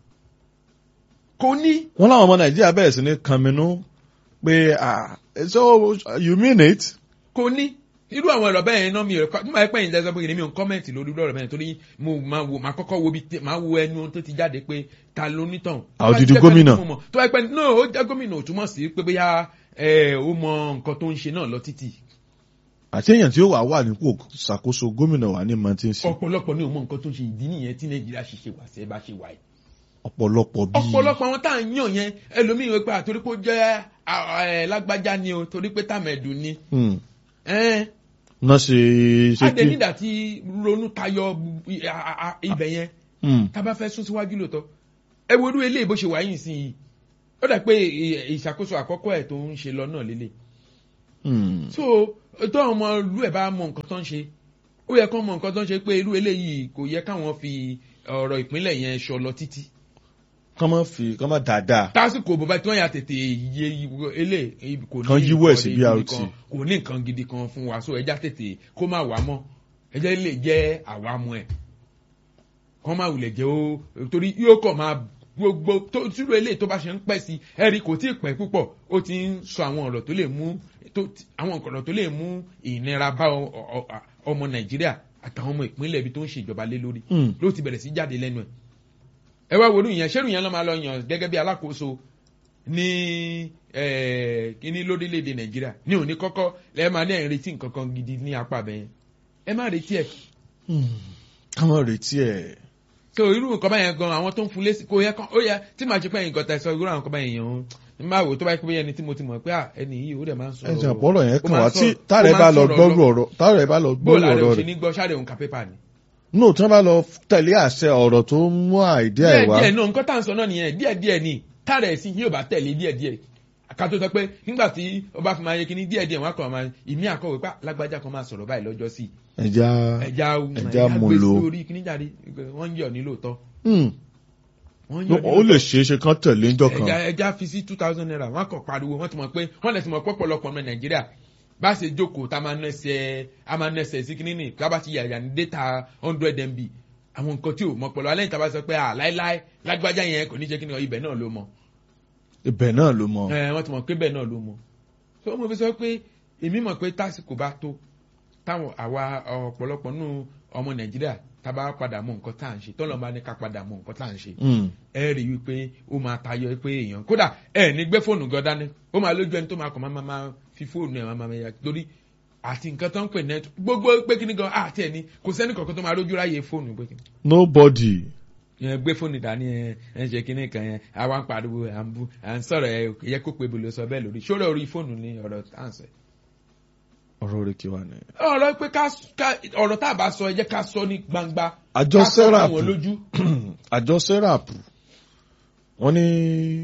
kò ní. wọ́n láwọn ọmọ nàìjíríà bẹ̀rẹ̀ sí ní kànmínú pé ah so you mean it kò ní irú àwọn ọ̀rọ̀ bẹ́ẹ̀ náà mi ò kọ́ nígbà pẹ́ yìí lẹ́sọ̀ pé mi ò ń kọ́mẹ̀ntì lórí irú ọ̀rọ̀ bẹ́ẹ̀ torí mo máa wo máa kọ́kọ́ wo bí tẹ- máa wo ẹnu tó ti jáde pé ta ló nítàn. Ah, odidi gómìnà. tó bá pẹ́ no ó jẹ́ gómìnà ò túmọ̀ sí pé bóyá ẹ, ó mọ nǹkan tó ń ṣe náà lọ títì àti èèyàn tí ó wà wà nípò ṣàkóso gómìnà wà ní mọ tí ń ṣe ọ̀pọ̀lọpọ̀ ní ò mọ nǹkan tó ń ṣe ìdí nìyẹn tí nàìjíríà ṣe ṣe wà sẹ́ bá ṣe wà yìí. ọ̀pọ̀lọpọ̀ bíi ọ̀pọ̀lọpọ̀ àwọn tá à ń yàn yẹn ẹlòmíì wípé àtorí pé ó jẹ́ à, ẹ, lágbájá ni o torí pé tàmẹ̀dù ni. Hmm. Ẹ́n, náà ṣe ṣe adé kí nígbà tí ronú tayọ i- a- a- ibẹ̀ yẹn Hmm. tá a bá fẹ́ sún síwájú lóòótọ́ ẹ wo irú eléyìí bó ṣe wà yìí sí i ó dà pé ì- ìṣàkóso àkọ́kọ́ ẹ̀ tó ń ṣe lọ náà lélẹ̀ Hmm. so tó àwọn ọmọ ìlú ẹ̀ bá mọ nǹkan tó ń ṣe ó yẹ kó mọ nǹkan tó ń ṣe pé irú eléyìí kò yẹ káwọn fi ọ̀rọ̀ ìpínlẹ̀ yẹn ṣọ lọ títí kọ́ mọ́ fi kọ́ mọ́ dáadáa tásìkò bó bá tí wọ́n yà tètè yé ilé kò ní Kan yíwọ́ ẹ̀ nǹkan sí gidi BRT. kan, kò ní nǹkan gidi kan fún wa so ẹja tètè kó má wà mọ́ ẹjẹ́ lè jẹ́ àwa mọ́ ẹ̀ kọ́ má wulẹ̀ jẹ́ ó torí yóò kọ̀ máa gbogbo tó tírú eléyìí tó bá ṣe ń pẹ́ sí ẹ̀rí kò tí ì pẹ́ púpọ̀ ó ti ń sọ àwọn ọ̀rọ̀ tó lè mú tó- àwọn ọ̀rọ̀ tó lè mú ìnira bá ọ- ọ- ọ- ọmọ nàìjíríà àtàwọn ọmọ ìpínlẹ̀ ibi tó ń ṣèjọba lé lórí Hmm. ló ti bẹ̀rẹ̀ sí jáde lẹ́nu ẹ̀ ẹ wá worú yẹn ṣẹ́rù yẹn lọ́ máa lọ yàn gẹ́gẹ́ bí alákòóso ní eh, kíní lórílẹ̀‐èdè nàìjíríà ní òní kọ́kọ́ lẹ́ẹ̀ máa ní ẹ̀ ń retí nǹkan kan gidi ní apá bẹ́ẹ̀ ẹ má retí ẹ̀ Hmm. ká mọ́ retí ẹ̀ so irú nǹkan báyẹn gan àwọn tó ń fún lésì kò yẹ kán ó yẹ tí màá ṣe pé ẹ̀yìn gọ́ta ẹ̀sọ́ irú àwọn nǹkan báyẹn yẹn o n máa wò tó bá yẹ pé ẹni tí mo ti mọ̀ pé à ẹni yìí ó dẹ̀ máa ń sọ̀rọ̀ ẹ̀jẹ̀ àpọ̀rọ̀ yẹn ó kàn máa wá ń tí sọ̀rọ̀- táàrẹ̀ ó bá máa ń lọ sọ̀rọ̀ gbọ́rù ọ̀rọ̀ táàrẹ̀ bá lọ gbọ́rù bóòlù àrẹ ọ̀rọ̀ òṣì rẹ̀ ní gbọ́ ṣáde òǹkà pépà ni. no tí wọ́n bá lọ tẹ̀lé àṣẹ ọ̀rọ̀ tó ń mú àìdí ẹ̀ díẹ̀ wá díẹ̀ náà nǹkan tá à ń sọ náà nìyẹn díẹ̀ díẹ̀ ni táàrẹ̀ ẹ̀sìn yóò bá tẹ̀lé díẹ̀ díẹ̀ ká tó sọ pé nígbà tí ó bá fi máa yẹ kíní díẹ̀ díẹ̀ wọn á kàn máa ìmí àkọwé pá lágbájá kan máa sọ̀rọ̀ báyìí lọ́jọ́ sí ẹja ẹja ẹja mú gbé lò. sí orí kíní jáde wọ́n ń yọ̀ ní lóòótọ́ Hmm. wọ́n ń yọ̀ ní ó lè lóòótọ́ ṣeé ṣe kán tẹ̀lé ńjọ́ kan ẹja ẹja fi sí two thousand naira wọ́n á kàn pariwo wọ́n ti mọ̀ pé wọ́n lè ti mọ̀ pọ̀pọ̀lọpọ̀ ọmọ nàìjíríà bá a ṣe jókòó tá a máa nẹsẹ̀ a máa nẹsẹ̀ sí kíní nì ká bá ti yàyà ní data hundred mb àwọn nǹkan tí ò mọ pẹ̀lú alẹ́ ìta bá sọ pé à láíláí lágbájá yẹn kò ní jẹ́ kíní ibẹ̀ náà ló mọ ibẹ̀ náà ló mọ. ẹ wọ́n ti mọ̀ pé bẹ́ẹ̀ náà ló mọ so mo fi sọ pé èmi mọ̀ pé tásìkò bá tó táwọn àwa ọ̀pọ̀lọpọ̀ nù ọmọ nàìjíríà tá a bá padà mọ nǹkan tá à ń ṣe tọ́lọ́ bá ní ká padà mọ nǹkan tá à ń ṣe Mm. ẹ rí i wípé ó máa tayọ pé èèyàn kódà ẹ ní gbé fóònù gan dání ó máa lójú ẹni tó máa kàn máa máa máa fi fóònù ẹ máa máa ya torí àti nǹkan tó ń pè net gbogbo pé kíní gan àti ẹni kò sẹ́ni kankan tó máa rójú ráyè fóònù pé kíní nobody. yẹn gbé fóònù dání ẹ ẹ ṣe kíní kan yẹn àwa ń pariwo à ń bú à ń sọ̀rọ̀ ẹ yẹ kó pe bolo sọ bẹ́ẹ̀ lórí ṣó lórí fóònù ní ọ̀rọ̀ tá à ń sọ yìí ọ̀rọ̀ rẹ̀ kí wà ní. ọ̀rọ̀ pé ká ká- ọ̀rọ̀ tá a bá sọ ẹ jẹ́ ká sọ ní gbangba àjọ ká sọ serap fún wọn lójú àjọ serap wọ́n ní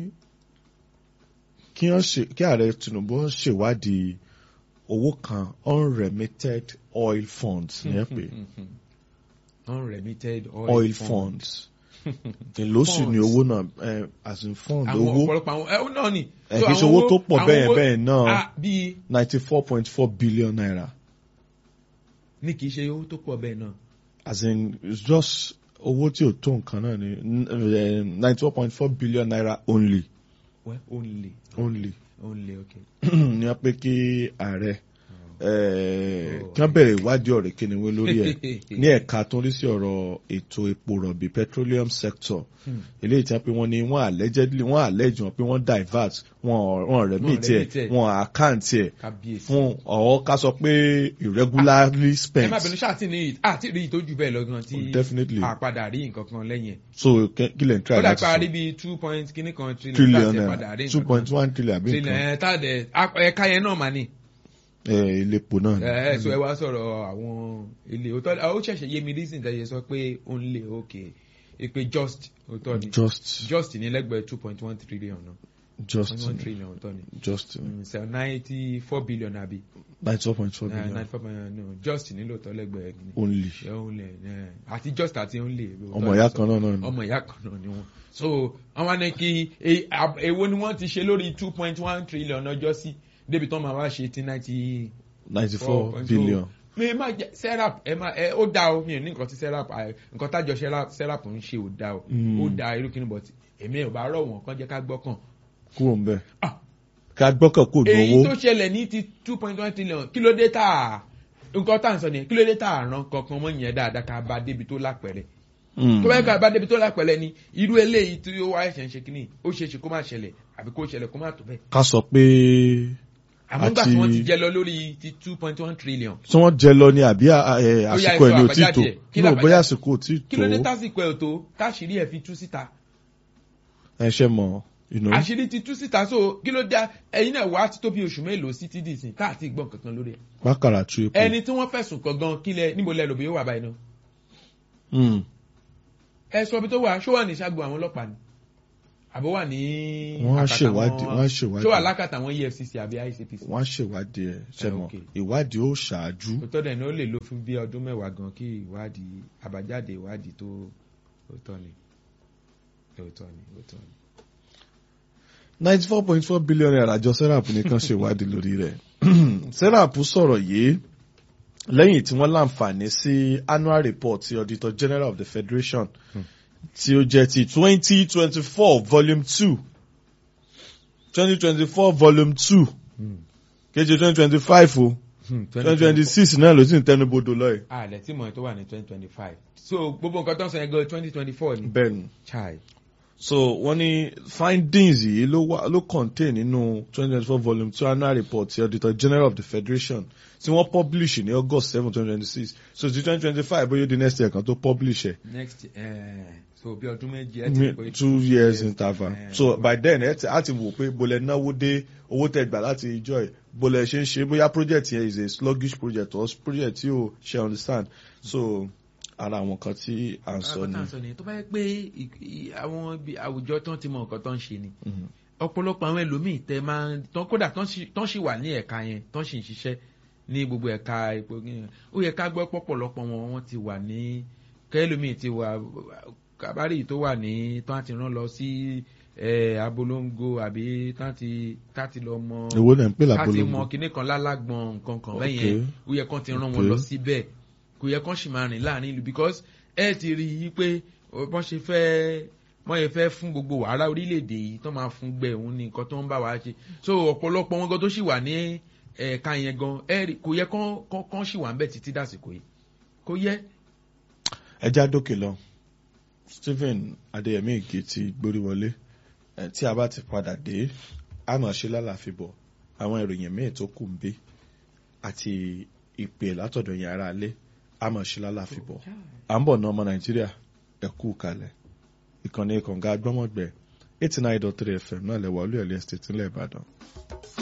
kí wọ́n ṣe kí ààrẹ tinubu wọ́n ṣèwádìí owó kan unremitted oil funds ní ẹ pé unremitted oil funds ìlóṣù ni owó náà eh, as in fund àwọn owó ọ̀pọ̀lọpọ̀ àwọn ẹ̀ náà ni. ẹ̀ So kì í ṣe àwọn owó tó pọ̀ àwọn bẹ́ẹ̀ owó- bẹ́ẹ̀ náà Ah, bíi ninety four point four billion naira ní kì í ṣe owó tó pọ̀ bẹ́ẹ̀ náà. as in it's just owó tí ò tó nǹkan náà ni ninety four point four billion naira only well only only only okay. ní wọ́n pé kí ààrẹ eh, kí wọ́n bẹ̀rẹ̀ ìwádìí ọ̀rẹ́ kíniwé lórí ẹ̀ ní ẹ̀ka tó ń rí sí ọ̀rọ̀ ètò epo rọ̀bì petroleum sector Hmm. eléyìí tí wọ́n pé wọ́n ní wọ́n allegedly wọ́n allege wọn pé wọ́n divert wọn wọn remit ẹ̀ remit ẹ̀. wọn account ẹ̀ kábíyèsí. fún ọ̀họ́ ká sọ pé irregularly ẹ spent má bínú ṣáà tí ní àti rí ìtọ́jú bẹ́ẹ̀ lọ́gán tí Oh, definitely. àpadà rí nǹkan kan lẹ́yìn ẹ̀. so kẹ- kí lè ń try ó dà láti pé a rí sọ bíi two point kíní kan trillion trillion tá a ti padà rí naira nǹkan two kan. point one trillion àbí trillion nǹkan ẹ̀ tá a dẹ̀ a- ẹ̀ka yẹn náà mà ní. ẹ̀ iléepo náà ni. ẹ ẹ sọ ẹ wá sọ̀rọ̀ àwọn ilé òótọ́ ó ṣẹ̀ṣẹ̀ yé mi reason tẹ̀yẹ sọ pé ó ń lè òkè èpè just òótọ́ ni just just ní lẹ́gbẹ̀ẹ́ two point one trillion náà just point one trillion òótọ́ ni just so ninety four billion àbí ninety four point four billion ninety four billion no just nílò tọ́ lẹ́gbẹ̀ẹ́ ni only ẹ ó lè ẹ àti just àti ó ń lè ọmọ ìyá kan náà náà ni. ọmọ ìyá kan náà ni wọn so àwọn ní kí e- ab- èwo ni wọ́n ti ṣe lórí two point one trillion ọjọ́ sí débi tán máa wá ṣe ti ninety ninety four so, billion. mi má jẹ serap ẹ má ẹ ó dá o mi ò ní nǹkan tí serap ẹ, nǹkan tájọ serap serap ń ṣe ò dá o Mm. ó dá irú kíni but èmi ò bá rọ̀ wọ́n kàn jẹ́ ká gbọ́kàn. kúrò ń bẹ̀. Ah. ká gbọ́kàn kò ní èyí tó owó. ṣẹlẹ̀ ní ti two point one trillion kí ló dé tá a nǹkan tá à ń sọ nìyẹn kí ló dé tá a ràn kankan mọ́ yẹn dáadáa ká bá débi tó lápẹ̀rẹ̀ Mm. tó bá yẹ ká bá débi tó lápẹ̀rẹ̀ ni irú eléyìí tí ó wá ẹ̀ṣẹ̀ ń ṣe kíní ó ṣeé ṣe kó má ṣẹlẹ̀ àbí kó ṣẹlẹ̀ kó má tó bẹ́ẹ̀ ká sọ pé àmọ́ nígbà tí Àti- wọ́n ti jẹ lọ lórí ti two point one trillion tí wọ́n jẹ lọ ni àbí à- ẹ, Ó yá, àsìkò ẹ̀ ẹ ní sọ ò tí tó. àbájáde ẹ̀. Kí no làbájáde? bóyá àsìkò ò tí kí ló dé tó. tásìkò ẹ̀ tó táṣìírí ẹ̀ fi tú síta ẹ ṣe mọ̀ you know. àṣírí ti tú síta so kí ló dá ẹyin náà wá ti tó bí oṣù mélòó sí ti dìsìn káàtì gbọ́n kankan lórí ẹ̀ bákàrà tú epo. ẹni tí wọ́n fẹ̀sùn kàn gan kílẹ̀ níbo lẹ lòbí yóò wà báyìí náà Mm. ẹ sọ ibi tó wà ṣó wà ní ṣáàgùn àwọn ọlọ́pàá ni àbó wà ní Wọ́n á àkàtà ṣèwádìí, àwọn- wọ́n á ṣèwádìí. ṣó wà lákàtà àwọn efcc àbí icpc wọ́n á ṣèwádìí ẹ̀ ṣe Eh, mọ̀ okay. ìwádìí ó ṣáájú. òótọ́ dẹ̀ ni ó lè lò fún bí ọdún mẹ́wàá gan kí ìwádìí àbájáde ìwádìí tó òótọ́ ni òótọ́ ni òótọ́ ni. ninety four point four billion naira àjọ serap nìkan ṣèwádìí lórí rẹ̀ serap sọ̀rọ̀ yìí lẹ́yìn tí wọ́n láǹfààní sí annual report ti auditor general of the federation tí ó jẹ́ ti twenty twenty four volume two twenty twenty four volume two kejì twenty twenty five o twenty twenty six náà ló sì ń tẹnubodò lọ́yẹ̀. àlẹ́ tí mọ̀ tó wà ní twenty twenty five so gbogbo nǹkan tó ń sọ yẹn gan twenty twenty four ni. bẹ́ẹ̀ni chai so wọ́n ní findings yìí ló wà ló contain nínú twenty twenty four volume two annual report ti auditor general of the federation tí wọ́n publish ní august seven twenty twenty six so ti twenty twenty five bóyá ó di next year kan tó publish ẹ̀ next uh, so bí ọdún méjì ẹ ti Mi- pé two years interval Eh, so by then ẹ ti á ti wò pé bolẹ̀ náwó dé owó tẹ gbà láti ìjọ ẹ̀ bolẹ̀ ṣe ń ṣe bóyá project yẹn is a sluggish project or project tí o ṣe understand so ara àwọn kan tí à ń sọ àwọn ni. tá à ń sọ ni tó bá yẹ pé ì- ì- àwọn ibi àwùjọ tán ti mọ nǹkan tán ń ṣe ni Mhm. ọ̀pọ̀lọpọ̀ àwọn ẹlòmíì tẹ máa ń tán kódà tán sì- tán sì wà ní ẹ̀ka yẹn tán sì ń ṣiṣẹ́ ní gbogbo ẹ̀ka epo yẹn ó yẹ ká gbọ́ pọ̀pọ̀lọpọ̀ wọn wọ́n ti wà ní kẹ́lòmíì ti wà kábàárì tó wà ní tán á ti rán lọ sí ẹ abolongo àbí táti táti lọ mọ èwo lẹ̀ ń pè láti mọ lábolongo kinní kan lálágbọn nǹkan kan Ok. bẹ́ẹ̀ yẹn ó yẹ kán ti rán wọn Ok. lọ síbẹ̀ kò yẹ kán sì máa rìn láàrin ìlú because ẹ ti rí i pé ọ, bọ́n ṣe fẹ́ wọ́n yẹ fẹ́ fún gbogbo wàhálà orílẹ̀-èdè yìí tó máa fún gbẹ òun ní nǹkan tó ń bá wa ṣe so ọ̀pọ̀lọpọ̀ wọn gan tó sì wà ní ẹ̀ka yẹn gan ẹ rí- kò yẹ kán kán kán sì wà ń bẹ̀ títí dàsìkò yìí kò yẹ. ẹja dókè lọ Stephen Adéyẹmí Ìgè ti gbórí wọlé ẹ, tí a bá ti padà dé a máa ṣe lálàáfíbọ̀ àwọn ìròyìn míì tó kù ń bí àti ìpè látọ̀dọ̀ yẹn ara lé a máa ṣe lálàáfíbọ̀ à ń bọ̀ ná ọmọ Nàìjíríà ẹ kú kalẹ̀ ìkànnì kànga gbọ́mọ̀gbẹ́ eighty nine dot three fm náà lẹ́wọ̀ olú ẹ̀lẹ́ estate ńlẹ̀ Ìbàdàn